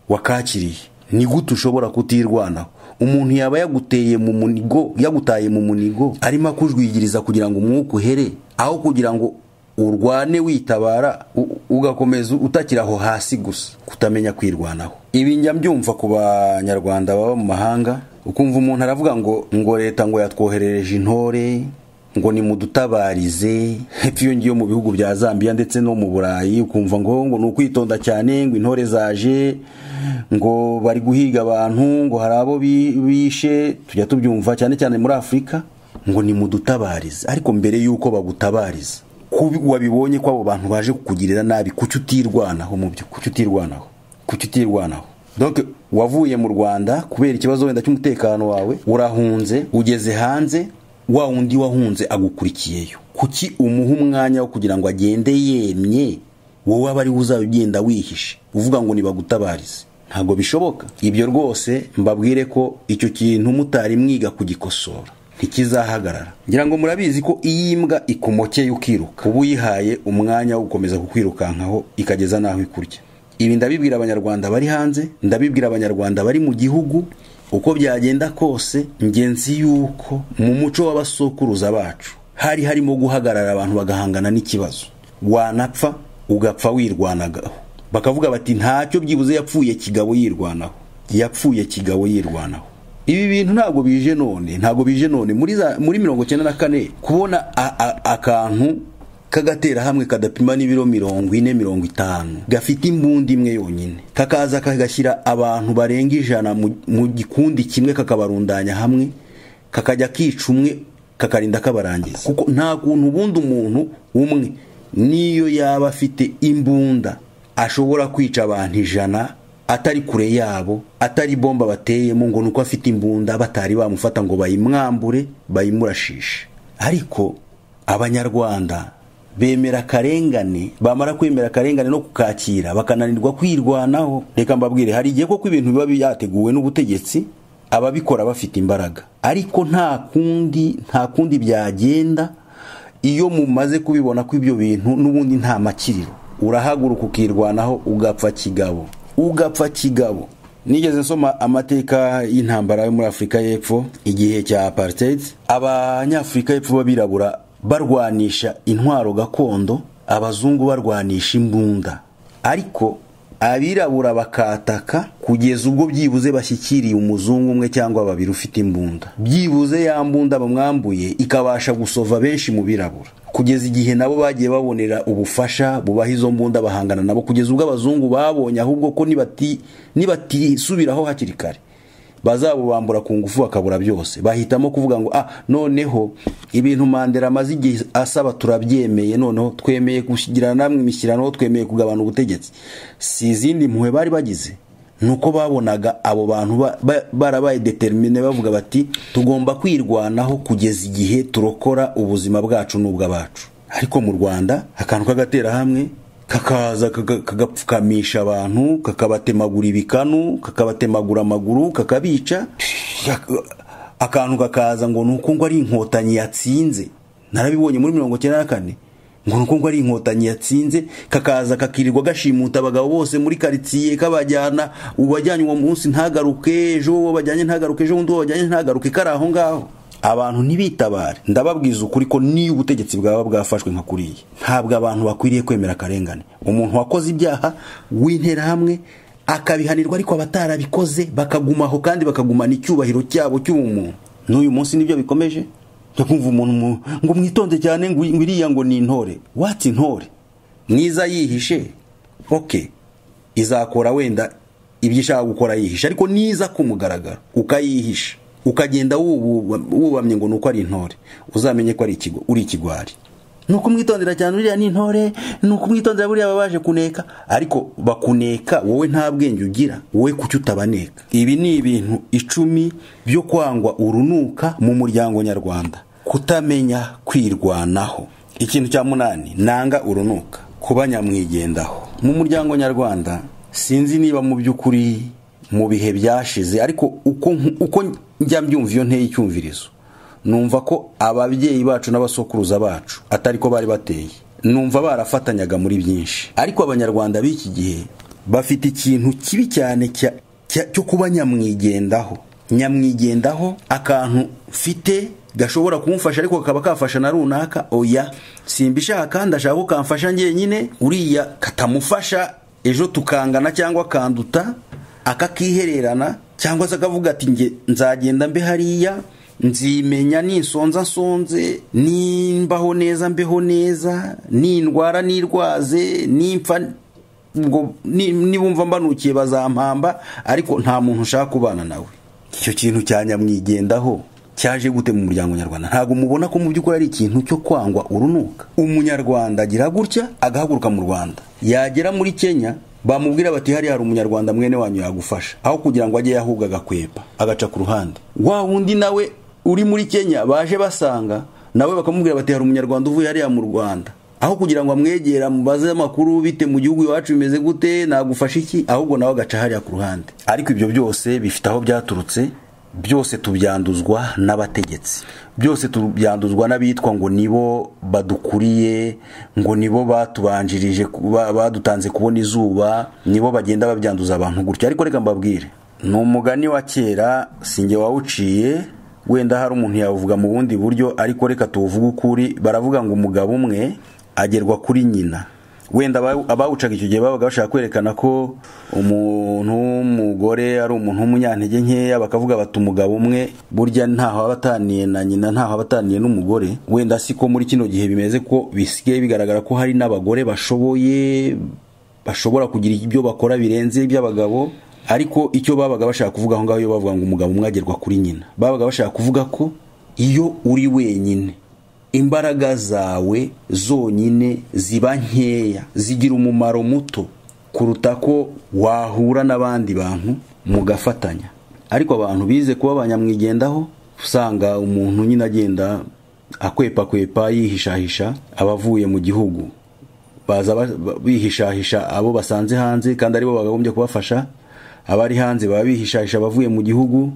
wakakiriye ni gute ushobora kutirwanaho umuntu yaba yaguteye mu munigo yagutaye mu munigo arimo akujwigiriza kugira ngo umwuka uhere aho kugira ngo urwane witabara u- ugakomeza utakira aho hasi gusa kutamenya kwirwanaho ibi njya mbyumva ku banyarwanda baba mu mahanga ukumva umuntu aravuga ngo ngo leta ngo yatwoherereje intore ngo nimudutabarize hepfo iyo ngiyo mu bihugu bya zambia ndetse no mu burayi ukumva ngo ngo ni ukwitonda cyane ngo intore zaje ngo bari guhiga abantu ngo hari abo bi- bishe tujya tubyumva cyane cyane muri afurika ngo nimudutabarize ariko mbere y'uko bagutabariza kubi wabibonye ko abo bantu baje kukugirira nabi kuki utirwanaho mu byo kuki utirwanaho kuki utirwanaho donc wavuye mu rwanda kubera ikibazo wenda cy'umutekano wawe urahunze ugeze hanze wa wundi wahunze agukurikiyeyo kuki umuha umwanya wo kugira ngo agende yemye wowe aba ari we uzaba ugenda wihishe uvuga ngo nibagutabarize ntabwo bishoboka ibyo rwose mbabwire ko icyo kintu mutari mwiga kugikosora ntikizahagarara ngira ngo murabizi ko iyi mbwa ikumokeye ukiruka uba uyihaye umwanya wo gukomeza kukwirukankaho ikageza n'aho ikurya ibi ndabibwira abanyarwanda bari hanze ndabibwira abanyarwanda bari mu gihugu uko byagenda kose ngenzi yuko mu muco w'abasokuruza bacu hari harimo guhagarara abantu bagahangana n'ikibazo wanapfa ugapfa wirwanagaho bakavuga bati ntacyo byibuze yapfuye kigabo yirwanaho yapfuye kigabo yirwanaho ibi bintu ntabwo bije none ntabwo bije none muri za, muri mirongo cyenda na kane kubona a- a- akantu kagatera hamwe kadapima n'ibiro mirongo ine mirongo itanu gafite imbunda imwe yonyine kakaza kagashyira abantu barenga ijana mu- mu gikundi kimwe kakabarundanya hamwe kakajya kica umwe kakarinda kabarangiza kuko nta kuntu ubundi umuntu umwe niyo yaba afite imbunda ashobora kwica abantu ijana atari kure yabo atari bomba bateyemo ngo nuko afite imbunda batari bamufata ngo bayimwambure bayimurashishe ariko abanyarwanda bemera akarengane bamara kwemera akarengane no kukakira bakananirwa kwirwanaho reka mbabwire hari igihe koko ibintu biba byateguwe n'ubutegetsi ababikora bafite imbaraga ariko nta kundi nta kundi byagenda iyo mumaze kubibona ko ibyo bintu n'ubundi nta makiriro urahaguruka ukirwanaho ugapfa kigabo ugapfa kigabo nigeze nsoma amateka y'intambara yo muri afurika y'epfo igihe cya apartheid abanyafurika y'epfo b'abirabura barwanisha intwaro gakondo abazungu barwanisha imbunda ariko abirabura bakataka kugeza ubwo byibuze bashyikiriye umuzungu umwe cyangwa babiri ufite imbunda byibuze ya mbunda bamwambuye ikabasha gusova benshi mu birabura kugeza igihe nabo bagiye babonera ubufasha bubaha izo mbunda bahangana nabo kugeza ubwo abazungu babonye ahubwo ko nibati- nibatisubiraho hakiri kare bazabubambura ku ngufu bakabura byose bahitamo kuvuga ngo ah noneho ibintu mandela amaze igihe asaba turabyemeye noneho twemeye gushyigirana namwe imishyirano twemeye kugabana ubutegetsi si izindi mpuhwe bari bagize nuko babonaga abo bantu ba- ba- barabaye determine bavuga bati tugomba kwirwanaho kugeza igihe turokora ubuzima bwacu n'ubw'abacu ariko mu rwanda akantu k'agatera hamwe kakaza kaga- kagapfukamisha abantu kakabatemagura ibikanu kakabatemagura amaguru kakabica Kaka- akantu kakaza ngo ni uko ngo ari inkotanyi yatsinze narabibonye muri mirongo icyenda na kane ngo ni uko ngo ari inkotanyi yatsinze kakaza kakirirwa gashimuta abagabo bose muri karitsiye kabajyana uwajyanye uwo munsi ntagaruke ejo uwo bajyanye ntagaruke ejo undi uwo bajyanye ntagaruke kari aho ngaho abantu ntibitabare ndababwiza ukuri ko niyo ubutegetsi bwaba bwafashwe nka kuriya ntabwo abantu bakwiriye kwemera akarengane umuntu wakoze ibyaha w'interahamwe akabihanirwa ariko abatarabikoze bakagumaho kandi bakagumana icyubahiro cyabo cy'ubumuntu n'uyu munsi nibyo bikomeje njya kumva umuntu mu- ngo mwitonde cyane ngo ngo iriya ngo ni intore watsi intore mwiza yihishe oke izakora wenda ibyo ishaka gukora yihishe ariko niza kumugaragara ukayihisha ukagenda wubu- wubamye ngo ni uko ari intore uzamenye ko ari ikigo- uri ikigwari ni ukumwitondera cyane uriya ni intore ni ukumwitondera buriya baba baje kuneka ariko bakuneka wowe nta bwenge ugira wowe kuki utabaneka ibi ni ibintu icumi byo kwangwa urunuka mu muryango nyarwanda kutamenya kwirwanaho ikintu cya munani nanga urunuka kuba nyamwigendaho mu muryango nyarwanda sinzi niba mu by'ukuri mu bihe byashize ariko uko, uko njya mbyumva iyo nteye icyumvirizo numva ko ababyeyi bacu n'abasokuruza bacu atari ko bari bateye numva barafatanyaga muri byinshi ariko abanyarwanda b'iki gihe bafite ikintu kibi cyane cya- cya- cyo kuba nyamwigendaho nyamwigendaho akantu mfite gashobora kumufasha ariko kakaba kafasha na runaka oya simbishaka ndashaka ko kamfasha njyenyine uriya katamufasha ejo tukangana cyangwa kanduta akakihererana cyangwa se akavuga ati nge nzagenda mbe hariya nzimenya ninsonza nsonze nimbaho neza mbeho neza nindwara nirwaze nimpfa ngo ni- nibumva mbanukiye bazampamba ariko nta muntu ushaka kubana nawe icyo kintu cya nyamwigendaho cyaje gute mu muryango nyarwanda ntabwo mubona ko mu by'ukuri ari ikintu cyo kwangwa urunuka umunyarwanda agira gutya agahaguruka mu rwanda yagera muri kenya bamubwira bati hariya hari umunyarwanda mwene wanyu yagufasha aho kugira ngo ajye yahubwa agakwepa agaca ku ruhande wa wundi nawe uri muri kenya baje basanga nawe bakamubwira bati hari umunyarwanda uvuye hariya mu rwanda aho kugira ngo amwegera mubaze amakuru bite mu gihugu iwacu bimeze gute nagufasha iki ahubwo nawe agaca hariya ku ruhande ariko ibyo byose bifite aho byaturutse byose tubyanduzwa n'abategetsi byose tubyanduzwa n'abitwa ngo nibo badukuriye ngo nibo batubanjirije ba- badutanze kubona izuba nibo bagenda babyanduza abantu gutya ariko reka mbabwire ni umugani wa kera sinjye wawuciye wenda hari umuntu yavuga mu bundi buryo ariko reka tuwuvuge ukuri baravuga ngo umugabo umwe agerwa kuri nyina wenda aba- abawucaga icyo gihe babaga bashaka kwerekana ko umuntu w'umugore ari umuntu w'umunyantege nkeya bakavuga bati umugabo umwe burya ntaho aba ataniye na nyina ntaho aba ataniye n'umugore wenda si ko muri kino gihe bimeze ko bisigaye bigaragara ko hari n'abagore bashoboye bashobora kugira ibyo bakora birenze iby'abagabo ariko icyo babaga bashaka kuvuga aho ngaho iyo bavuga ngo umugabo umwe agerwa kuri nyina babaga bashaka kuvuga ko iyo uri wenyine imbaraga zawe zonyine ziba nkeya zigira umumaro muto kuruta ko wahura n'abandi bantu mugafatanya ariko abantu bize kuba abanyamwigendaho usanga umuntu nyine agenda akwepakwepa yihishahisha abavuye mu gihugu baza ba- ba- bihishahisha abo basanze hanze kandi aribo bakagombye kubafasha abari hanze baba bihishahisha abavuye mu gihugu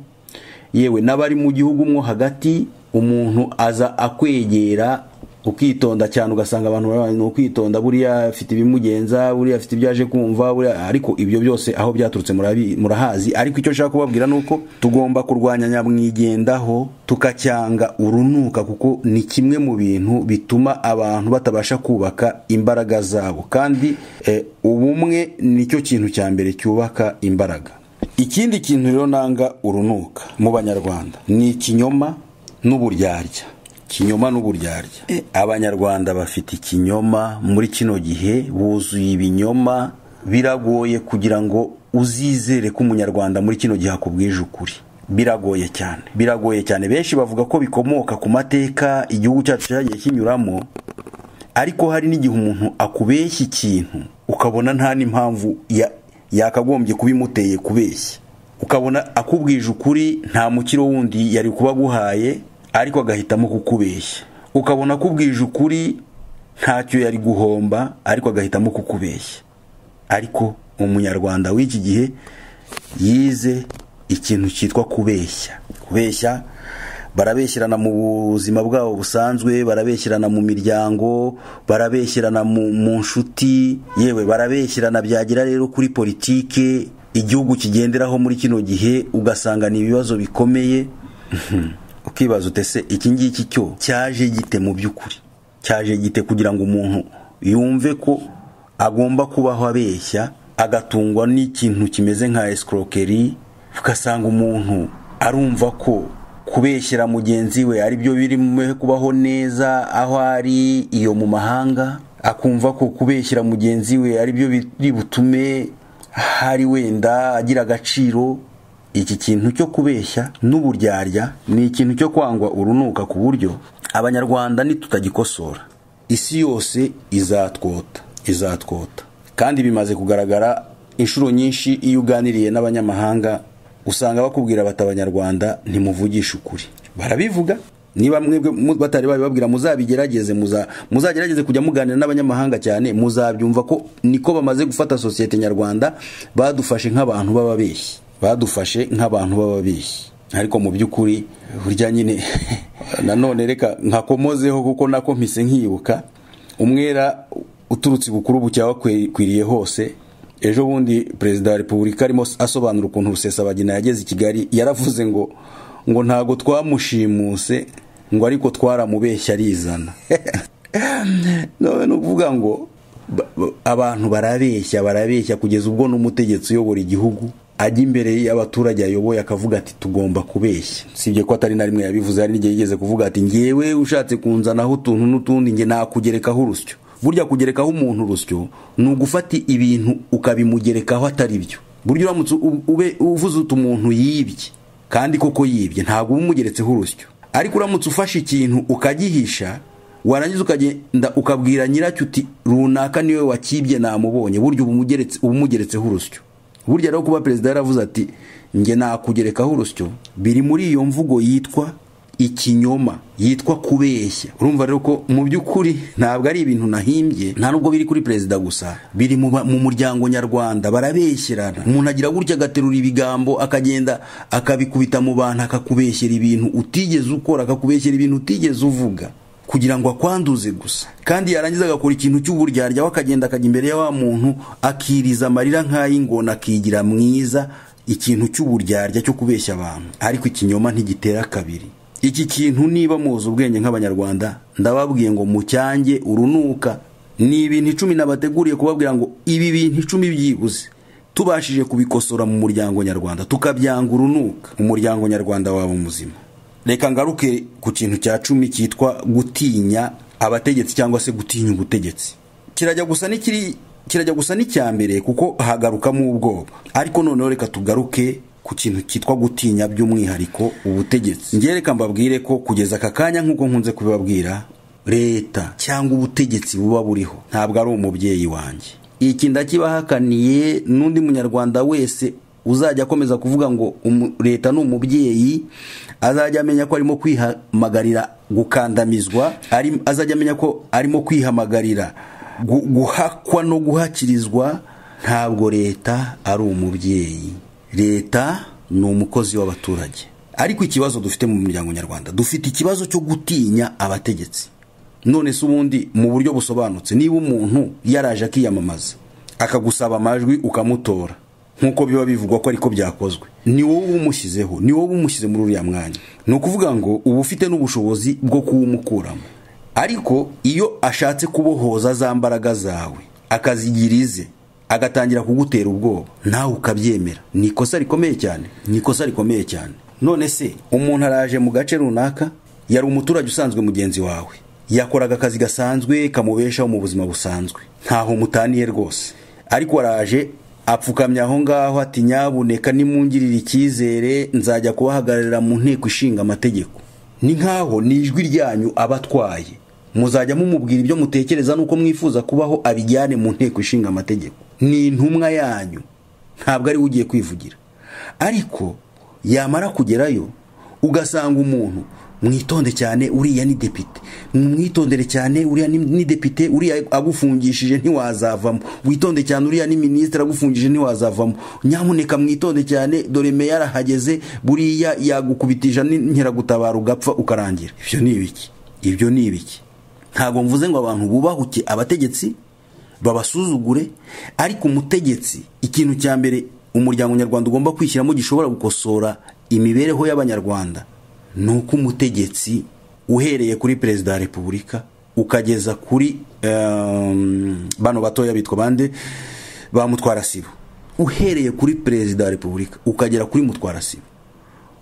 yewe n'abari mu gihugu mwo hagati umuntu aza akwegera ukitonda cyane ugasanga abantu barabana ni ukwitonda buriya afite ibimugenza buriya afite ibyo aje kumva buriya ariko ibyo byose aho byaturutse murabi- murahazi ariko icyo nshaka kubabwira ni uko tugomba kurwanya nyamwigendaho tukacyanga urunuka kuko ni kimwe mu bintu bituma abantu batabasha kubaka imbaraga zabo kandi eh, ubumwe nicyo kintu cya mbere cyubaka imbaraga ikindi kintu rero nanga urunuka mu banyarwanda ni ikinyoma n'uburyarya ikinyoma n'uburyarya E, abanyarwanda bafite ikinyoma muri kino gihe buzuye ibinyoma biragoye kugira ngo uzizere ko umunyarwanda muri kino gihe akubwije ukuri biragoye cyane biragoye cyane benshi bavuga ko bikomoka ku mateka igihugu cyacu cyagiye kinyuramo ariko hari n'igihe umuntu akubeshya ikintu ukabona nta n'impamvu ya- yakagombye kubimuteye kubeshya ukabona akubwije ukuri nta mukiro wundi yari kuba aguhaye ariko agahitamo kukubeshya ukabona akubwije ukuri ntacyo yari guhomba ariko agahitamo kukubeshya ariko umunyarwanda w'iki gihe yize ikintu cyitwa kubeshya kubeshya barabeshyirana mu buzima bwabo busanzwe barabeshyirana mu miryango barabeshyirana mu mu nshuti yewe barabeshyirana byagera rero kuri politike igihugu kigenderaho muri kino gihe ugasanga ni ibibazo bikomeye ukibaza utese iki ngiki cyo cyaje gite mu by'ukuri cyaje gite kugira ngo umuntu yumve ko agomba kubaho abeshya agatungwa n'ikintu kimeze nka esikorokeri ugasanga umuntu arumva ko kubeshyira mugenzi we ari byo birimo kubaho neza aho ari iyo mu mahanga akumva ko kubeshyira mugenzi we ari byo biri butume hari wenda agira agaciro iki kintu cyo kubeshya n'uburyarya ni ikintu cyo kwangwa urunuka ku buryo abanyarwanda nitutagikosora isi yose izatwota izatwota kandi bimaze kugaragara inshuro nyinshi iyo uganiriye n'abanyamahanga usanga bakubwira bati abanyarwanda ntimuvugishe ukuri barabivuga niba mwebwe batari babibabwira muzabigerageze muzagerageze kujya muganira n'abanyamahanga cyane muzabyumva ko niko bamaze gufata sosiyete nyarwanda badufashe nk'abantu b'ababeshyi badufashe nk'abantu b'ababeshyi ariko mu by'ukuri burya nyine nanone reka nkakomozeho kuko nako mpise nkibuka umwera uturutse ibukuru bucyawa kwiriye hose ejo bundi perezida wa repubulika arimo asobanura ukuntu rusesabagina yageze i kigali yaravuze ngo ngo ntabwo twamushimuse ngo ariko twaramubeshya arizana ni ukuvuga ngo abantu barabeshya barabeshya kugeza ubwo n'umutegetsi uyobora igihugu ajya imbere y'abaturage ayoboye akavuga ati tugomba kubeshya sibye ko atari na rimwe yabivuze hari n'igihe yigeze kuvuga ati ngewe ushatse kunzanaho utuntu n'utundi nge nakugerekaho urusyo burya kugerekaho umuntu urusyo ni ugufata ibintu ukabimugerekaho atari byo burya uramutse uvuze utu umuntu yibye kandi koko yibye ntabwo uba umugeretseho urusyo ariko uramutse ufashe ikintu ukagihisha warangiza ukagenda ukabwira nyiracyo uti runaka niwe wakibye namubonye burya uba umugeretseho urusyo burya rero kuba perezida yaravuze ati nge nakugerekaho urusyo biri muri iyo mvugo yitwa ikinyoma yitwa kubeshya urumva rero ko mu by'ukuri ntabwo ari ibintu nahimbye nta nubwo biri kuri perezida gusa biri mu muryango nyarwanda barabeshyirana umuntu agira gutya agaterura ibigambo akagenda akabikubita mu bantu akakubeshyera ibintu utigeze ukora akakubeshyera ibintu utigeze uvuga kugira ngo akwanduze gusa kandi yarangiza agakora ikintu cy'uburyarya we akagenda akajya imbere ya wa muntu akiriza amarira nk'ay'ingona akigira mwiza ikintu cy'uburyarya cyo kubeshya abantu ariko ikinyoma ntigitera kabiri iki kintu niba muzi ubwenge nk'abanyarwanda ndababwiye ngo mucyange urunuka ni ibintu icumi nabateguriye kubabwira ngo ibi bintu icumi byibuze tubashije kubikosora mu muryango nyarwanda tukabyanga urunuka umuryango nyarwanda waba muzima reka ngaruke ku kintu cya cumi cyitwa gutinya abategetsi cyangwa se gutinya ubutegetsi kirajya gusa n'ikiri kirajya gusa n'icya mbere kuko hagarukamo ubwoba ariko noneho reka tugaruke ku kintu cyitwa gutinya by'umwihariko ubutegetsi ngereka mbabwire ko kugeza aka kanya nk'uko nkunze kubibabwira leta cyangwa ubutegetsi buba buriho ntabwo ari umubyeyi wanjye iki ndakibahakaniye n'undi munyarwanda wese uzajya akomeza kuvuga ngo leta ni umubyeyi azajya amenya ko arimo kwihamagarira gukandamizwa azajya amenya ko arimo kwihamagarira guhakwa no guhakirizwa ntabwo leta ari umubyeyi leta ni umukozi w'abaturage ariko ikibazo dufite mu muryango nyarwanda dufite ikibazo cyo gutinya abategetsi none se ubundi mu buryo busobanutse niba umuntu yaraje akiyamamaza akagusaba amajwi ukamutora nk'uko biba bivugwa ko ariko byakozwe ni wowe umushyizeho ni wowe umushyize muri uriya mwanya ni ukuvuga ngo uba ufite n'ubushobozi bwo kuwumukuramo ariko iyo ashatse kubohoza za mbaraga zawe akazigira ize agatangira kugutera ubwoba nawe ukabyemera ni ikosa rikomeye cyane ni ikosa rikomeye cyane none se umuntu araje mu gace runaka yari umuturage usanzwe mugenzi wawe yakoraga akazi gasanzwe kamubeshaho mu buzima busanzwe ntaho mutaniye rwose ariko araje apfukamye aho ngaho ati nyabuneka nimungirire icyizere nzajya kubahagararira mu nteko ishinga amategeko ni nkaho ni ijwi ryanyu aba atwaye muzajya mumubwira ibyo mutekereza nuko mwifuza kubaho abijyane mu nteko ishinga amategeko ni intumwa yanyu ntabwo ari we ugiye kwivugira ariko yamara kugerayo ugasanga umuntu mwitonde cyane uriya ni depite mwitondere cyane uriya ni- ni depite uriya agufungishije ntiwazavamo witonde cyane uriya ni minisitiri agufungishije ntiwazavamo nyamuneka mwitonde cyane dore meya arahageze buriya yagukubitija n'inkeragutabara ugapfa ukarangira ibyo ni ibiki ibyo ni ibiki ntabwo mvuze ngo abantu bubahuke abategetsi babasuzugure ariko umutegetsi ikintu cya mbere umuryango nyarwanda ugomba kwishyiramo gishobora gukosora imibereho y'abanyarwanda ni uko umutegetsi uhereye kuri perezida wa repubulika ukageza kuri em, bano batoya bitwa bande ba mutwarasibo uhereye kuri perezida wa repubulika ukagera kuri mutwarasibo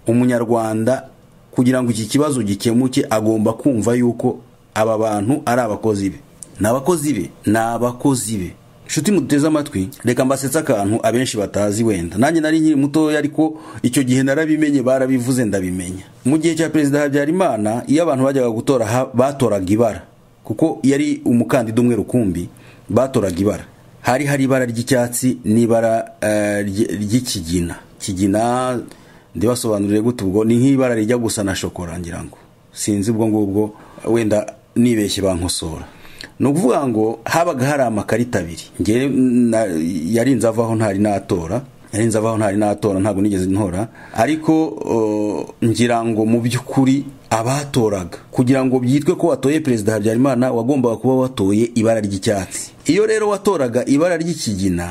umunyarwanda kugira ngo iki kibazo gikemuke agomba kumva yuko aba bantu ari abakozi be ni abakozi be ni abakozi be nshuti muduteze amatwi reka mbasetse akantu abenshi batazi wenda nanjye nari nkiri mutoya ariko icyo gihe narabimenye barabivuze ndabimenya mu gihe cya perezida habyarimana iyo abantu bajyaga gutora ha- batoraga ibara kuko yari umukandida umwe rukumbi batoraga ibara hari hari ibara ry'icyatsi n'ibara eh, ry- ry'ikigina kigina ndibasobanurire gute ubwo ni nk'ibara rijya gusa na shokora ngira ngo sinzi ubwo ngubwo wenda nibeshye bankosora ni ukuvuga ngo habaga hari amakarita abiri ngewe na- yari nzavaho ntari natora yari nzavaho ntari natora ntabwo nigeze ntora ariko uh, ngira ngo mu by'ukuri abatoraga kugira ngo byitwe ko watoye perezida habyarimana wagombaga kuba watoye ibara ry'icyatsi iyo rero watoraga ibara ry'ikigina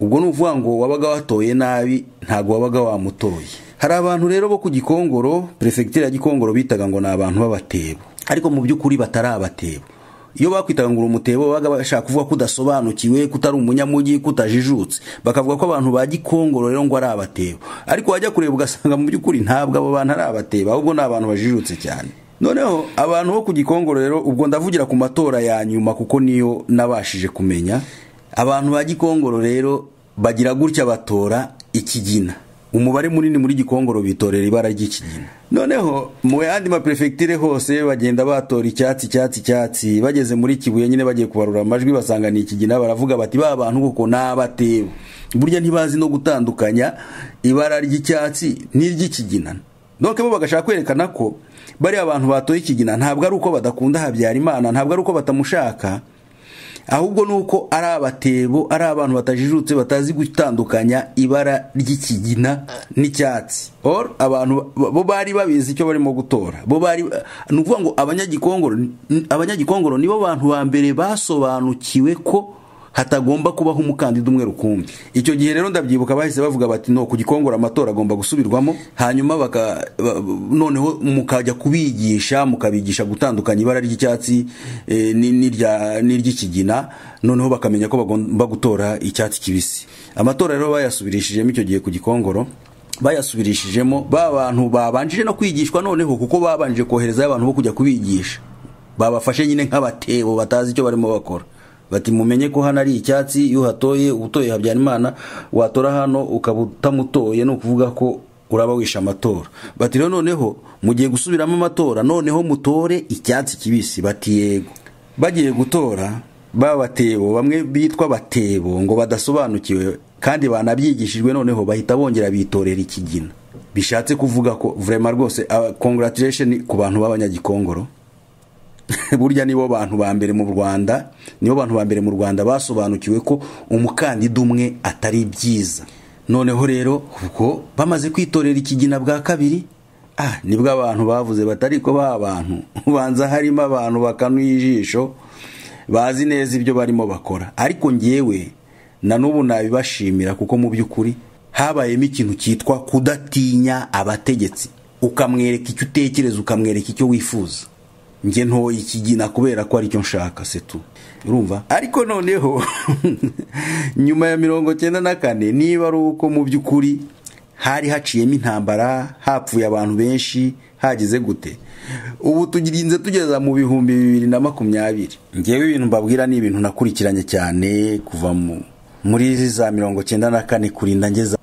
ubwo ni ukuvuga ngo wabaga watoye nabi ntabwo wabaga wamutoye hari abantu rero bo ku gikongoro perefegitura ya gikongoro bitaga ngo ni abantu b'abatebo ariko mu by'ukuri batari abatebo iyo bakwitaga ngo uri umutebo babaga bashaka kuvuga ko udasobanukiwe ko utari umunyamujyi ko utajijutse bakavuga ko abantu ba gikongoro rero ngo ari abatebo ariko wajya kureba ugasanga mu by'ukuri ntabwo abo bantu ari abatebo ahubwo ni abantu bajijutse cyane noneho abantu bo ku gikongoro rero ubwo ndavugira ku matora ya nyuma kuko niyo nabashije kumenya abantu ba gikongoro rero bagira gutya batora ikigina umubare munini muri gikongoro bitorera ibara ry'ikigina noneho mu yandi maperefegitire hose bagenda batora icyatsi icyatsi icyatsi bageze muri kibuye nyine bagiye kubarura amajwi basanga ni ikigina baravuga bati ba bantu koko ni abatebo burya ntibazi no gutandukanya ibara ry'icyatsi n'iry'ikigina donc bo bagashaka kwerekana ko bariya bantu batoye ikigina ntabwo ari uko badakunda habyarimana ntabwo ari uko batamushaka ahubwo ni uko ari abatebo ari abantu batajijutse batazi gutandukanya ibara ry'ikigina n'icyatsi Or, abantu ba- bo bari babizi icyo barimo gutora bo bari ni ukuvuga ngo abanyagikongoro abanyagikongoro nibo bantu ba mbere basobanukiwe ko hatagomba kubaho umukandida umwe rukumbi icyo gihe rero ndabyibuka bahise bavuga bati no ku gikongoro amatora agomba gusubirwamo hanyuma baka ba- noneho mukajya kubigisha mukabigisha gutandukanya ibara ry'icyatsi eh, ni- n'irya- n'iry'ikigina noneho bakamenya ko bagomba gutora icyatsi kibisi amatora rero bayasubirishijemo icyo gihe ku gikongoro bayasubirishijemo ba bantu babanjije no kwigishwa noneho kuko babanje koherezayo abantu bo kujya kubigisha babafashe nyine nk'abatebo batazi icyo barimo bakora bati mumenye ko hano ari icyatsi iyo uhatoye utoye habyarimana watora hano ukaba utamutoye ni ukuvuga ko uraba wishe amatora bati rero noneho mugiye gusubiramo amatora noneho mutore icyatsi kibisi bati yego bagiye gutora babatebo bamwe bitwa batebo ngo badasobanukiwe kandi banabyigishijwe noneho bahita bongera bitorera ikigina bishatse kuvuga ko vrema rwose congratulation ku bantu b'abanyagikongoro burya nibo bantu ba mbere mu rwanda nibo bantu ba mbere mu rwanda basobanukiwe ko umukandida umwe atari byiza noneho rero ubwo bamaze kwitorera ikigina bwa kabiri ah nibwo abantu bavuze batari ko ba bantu ubanza harimo abantu bakanuye ijisho bazi neza ibyo barimo bakora ariko ngewe na n'ubu nabibashimira kuko mu by'ukuri habayemo ikintu cyitwa kudatinya abategetsi ukamwereka icyo utekereza ukamwereka icyo wifuza njye ntoye ikigina kubera ko aricyo nshaka setu urumva ariko noneho nyuma ya mirongo cyenda na kane niba ari uko mu by'ukuri hari haciyemo intambara hapfuye abantu benshi hagize gute ubu tugirinze tugeza mu bihumbi bibiri na makumyabiri ngewe ibintu mbabwira ni ibintu nakurikiranye cyane kuva mu muri za mirongo cyenda na kane kurinda ngeza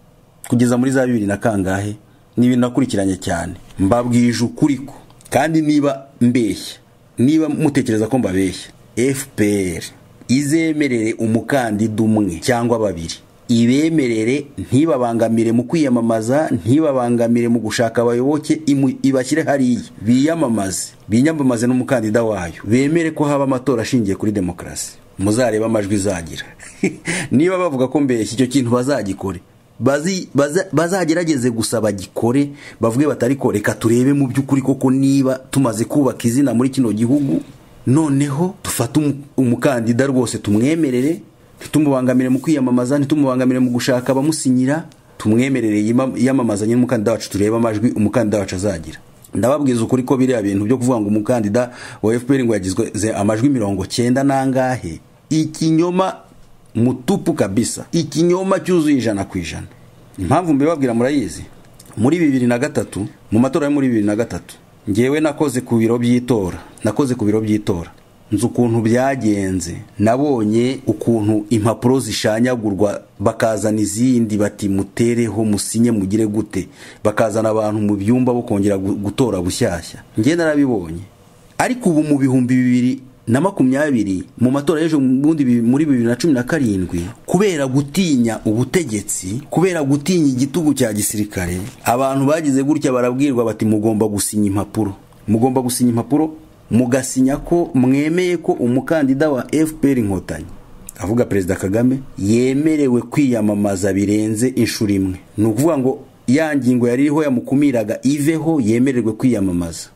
kugeza muri za bibiri na kangahe ni ibintu nakurikiranye cyane mbabwije ukuri ko kandi niba mbeshya niba mutekereza ko mbabeshya fpr izemerere umukandida umwe cyangwa babiri ibemerere ntibabangamire mu kwiyamamaza ntibabangamire mu gushaka abayoboke imu- ibashyire hariya biyamamaze biyamamaze n'umukandida wayo bemere ko haba amatora ashingiye kuri demokarasi muzarebe amajwi izagira niba bavuga ko mbere icyo kintu bazagikore bazi- baza- bazagerageze gusa bagikore bavuge batari ko reka turebe mu by'ukuri koko niba tumaze kubaka izina muri kino gihugu noneho dufate umu- umukandida rwose tumwemerere ntitumubangamire mu kwiyamamaza ntitumubangamire mu gushaka abamusinyira tumwemerere yima- yiyamamazanye n'umukandida wacu turebe amajwi umukandida wacu azagira ndababwiza ukuri ko biriya bintu byo kuvuga ngo umukandida wa fpr ngo yagizwe ze- amajwi mirongo cyenda n'angahe ikinyoma mutupu kabisa ikinyoma cyuzuye ijana ku ijana impamvu mbibabwira murayizi muri bibiri na gatatu mu matora yo muri bibiri na gatatu ngewe nakoze ku biro by'itora nakoze ku biro by'itora nzi ukuntu byagenze nabonye ukuntu impapuro zishanyagurwa bakazana izindi bati mutereho musinye mugire gute bakazana abantu mu byumba bo kongera gu- gutora bushyashya ngewe narabibonye ariko ubu mu bihumbi bibiri na makumyabiri mu matora y'ejo bundi bi- muri bibiri na cumi na karindwi kubera gutinya ubutegetsi kubera gutinya igitugu cya gisirikare abantu bagize gutya barabwirwa bati mugomba gusinya impapuro mugomba gusinya impapuro mugasinya ko mwemeye ko umukandida wa fpr inkotanyi avuga perezida kagame yemerewe kwiyamamaza birenze inshuro imwe ni ukuvuga ngo ya ngingo yari iriho yamukumiraga iveho yemererwe kwiyamamaza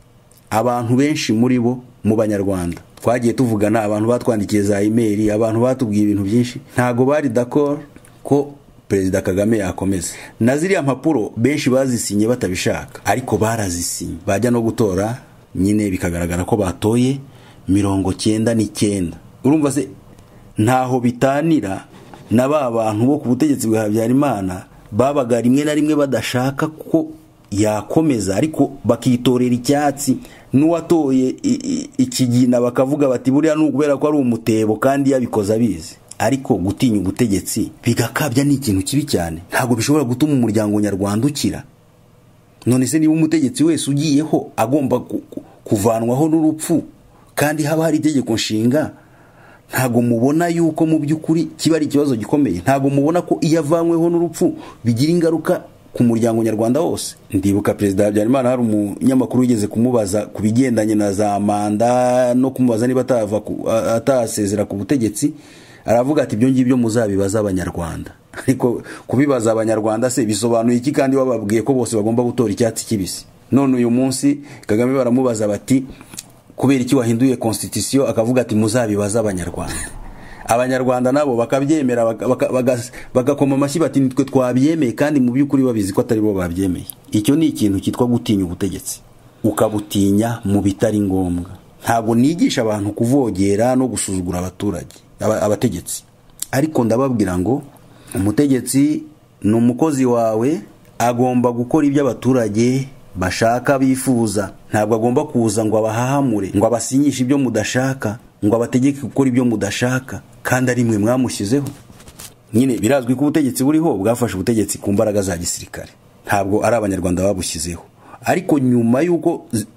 abantu benshi muri bo mu banyarwanda twagiye tuvugana abantu batwandikiye za imeri abantu batubwiye ibintu byinshi ntago bari d'accord ko perezida kagame yakomeza na ziriya mpapuro benshi bazisinye batabishaka ariko barazisinye bajya no gutora nyine bikagaragara ko batoye mirongo cyenda n'icyenda urumva se ntaho bitanira na ba bantu bo ku butegetsi bwa habyarimana babaga rimwe na rimwe badashaka ko yakomeza ariko bakitorera icyatsi n'uwatoye i- i- ikigina bakavuga bati buriya ni ukubera ko ari umutebo kandi yabikoze abizi ariko gutinya ubutegetsi bigakabya ni ikintu kibi cyane ntabwo bishobora gutuma umuryango nyarwanda ukira none se niba umutegetsi wese ugiyeho agomba ku- ku- kuvanwaho n'urupfu kandi haba hari itegeko nshinga ntago mubona yuko mu by'ukuri kiba ari ikibazo gikomeye ntago mubona ko iyo avanyweho n'urupfu bigira ingaruka ku muryango nyarwanda wose ndibuka perezida habyarimana hari umunyamakuru wigeze kumubaza ku bigendanye na za manda no kumubaza niba atava ku- a- atasezera ku butegetsi aravuga ati ibyo ngibyo muzabibaza abanyarwanda ariko kubibaza abanyarwanda se bisobanuye iki kandi bababwiye ko bose bagomba gutora icyatsi kibisi none uyu munsi kagame baramubaza bati kubera iki wahinduye constitution akavuga ati muzabibaze abanyarwanda abanyarwanda nabo bakabyemera baka- baka- bagas- bagakoma amashyi bati nitwe twabyemeye kandi mu by'ukuri babizi ko atari bo babyemeye icyo ni ikintu cyitwa gutinya ubutegetsi ukabutinya mu bitari ngombwa ntabwo nigisha abantu kuvogera no gusuzugura abaturage aba- abategetsi ariko ndababwira ngo umutegetsi ni umukozi wawe agomba gukora ibyo abaturage bashaka bifuza ntabwo agomba kuza ngo abahahamure ngo abasinyishe ibyo mudashaka ngo abategeke gukora ibyo mudashaka kandi ari mwe mwamushyizeho nyine birazwi ko ubutegetsi buriho bwafashe ubutegetsi ku mbaraga za gisirikare ntabwo ari abanyarwanda babushyizeho ariko nyuma y'uko zi-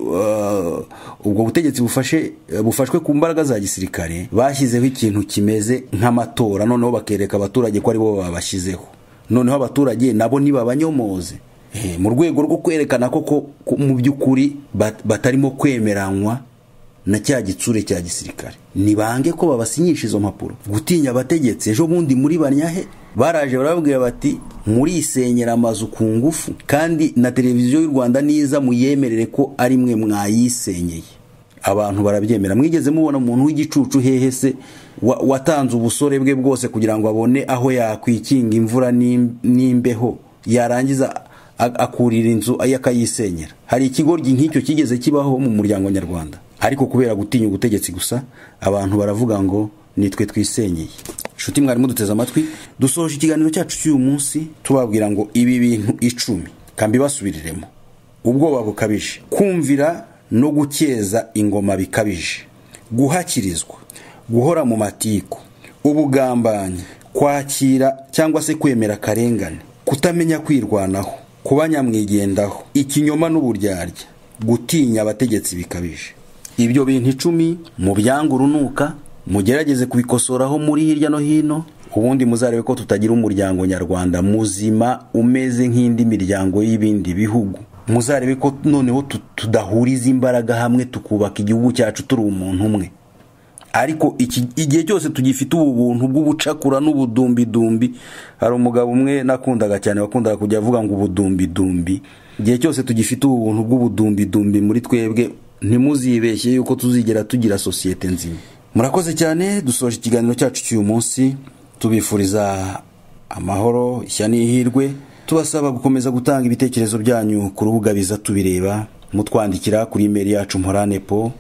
uh, ubwo butegetsi bufashe bufashwe ku mbaraga za gisirikare bashyizeho ikintu kimeze nk'amatora noneho bakereka abaturage ko aribo babashyizeho noneho abaturage nabo nibabanyomoze Eh, mu rwego rwo kwerekana ko ko- ko mu by'ukuri bat- batarimo kwemeranywa na cya gitsure cya gisirikare nibange ko babasinyisha izo mpapuro gutinya abategetsi ejo bundi muri banyahe baraje barababwira bati murisenyera amazu ku ngufu kandi na televiziyo y'u rwanda niza muyemerere ko ari mwe mwayisenyeye abantu barabyemera mwigeze mubona umuntu w'igicucu hehe se wa- watanze ubusore bwe bwose kugira ngo abone aho yakwikinga imvura n'im- n'imbeho yarangiza a- akurira inzu ayo akayisenyera hari ikigoryi nk'icyo kigeze kibaho mu muryango nyarwanda ariko kubera gutinya ubutegetsi gusa abantu baravuga ngo nitwe twisenyeye nshuti mwarimu duteze amatwi dusoje ikiganiro cyacu cy'uyu munsi tubabwira ngo ibi bintu icumi kambi basubiriremo ubwoba bukabije kumvira no gukeza ingoma bikabije guhakirizwa guhora mu matiku ubugambanyi kwakira cyangwa se kwemera akarengane kutamenya kwirwanaho kuba nyamwigendaho ikinyoma n'uburyarya gutinya abategetsi bikabije ibyo bintu icumi mu byanga urunuka mugerageze kubikosoraho muri hirya no hino ubundi muzarebe ko tutagira umuryango nyarwanda muzima umeze nk'indi miryango y'ibindi bihugu muzarebe ko noneho tu- tudahuriza imbaraga hamwe tukubaka igihugu cyacu turi umuntu umwe ariko iki- igihe cyose tugifite ubu buntu bw'ubucakura n'ubudumbidumbi hari umugabo umwe nakundaga cyane wakundaga kujya avuga ngo ubudumbidumbi igihe cyose tugifite ubu buntu bw'ubudumbidumbi muri twebwe ntimuzibeshye yuko tuzigera tugira sosiyete nzima murakoze cyane dusoje ikiganiro cyacu cy'uyu munsi tubifuriza amahoro ishya n'ihirwe tubasaba gukomeza gutanga ibitekerezo byanyu ku rubuga biza tubireba mutwandikira kuri imeri yacu mporanepo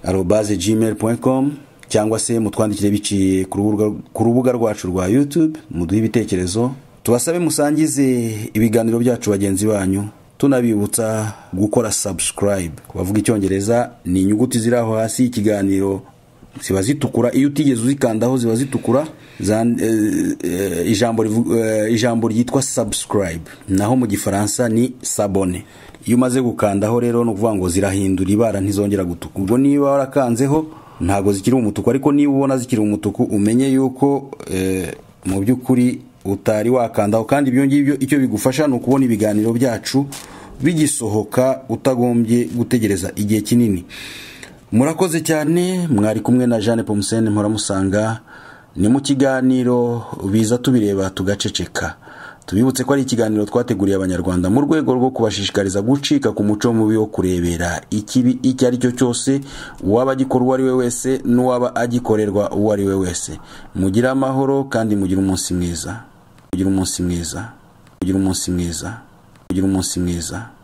arobaze gmail.com cyangwa se mutwandikire biciye ku rubuga- ku rubuga rwacu rwa youtube muduhe ibitekerezo tubasabe musangize ibiganiro byacu bagenzi banyu tunabibutsa gukora subscribe bavuga icyongereza ni inyuguti ziri aho hasi ikiganiro ziba zitukura iyo utigeze uzikandaho ziba zitukura zan- eh, eh, ijambo rivu- eh, ijambo ryitwa subscribe naho mu gifaransa ni sabone iyo umaze gukandaho rero ni ukuvuga ngo zirahindura ibara ntizongera gutuka ubwo niba warakanzeho ntabwo zikiri umutuku ariko niba ubona zikiri umutuku umenye yuko eh, mu by'ukuri utari wakandaho kandi ibyo ngibyo icyo bigufasha ni ukubona ibiganiro byacu bigisohoka utagombye gutegereza igihe kinini murakoze cyane mwari kumwe na jeanne pomusene mpora ni mu kiganiro biza tubireba tugaceceka tubibutse ko ari ikiganiro twateguriye abanyarwanda mu rwego rwo kubashishikariza gucika ku muco mubi wo kurebera ikibi icyo ari cyo cyose uwaba agikora uwo ari we wese n'uwaba agikorerwa uwo ari we wese mugire amahoro kandi mugire umunsi mwiza mugire umunsi mwiza mugire umunsi mwiza mugire umunsi mwiza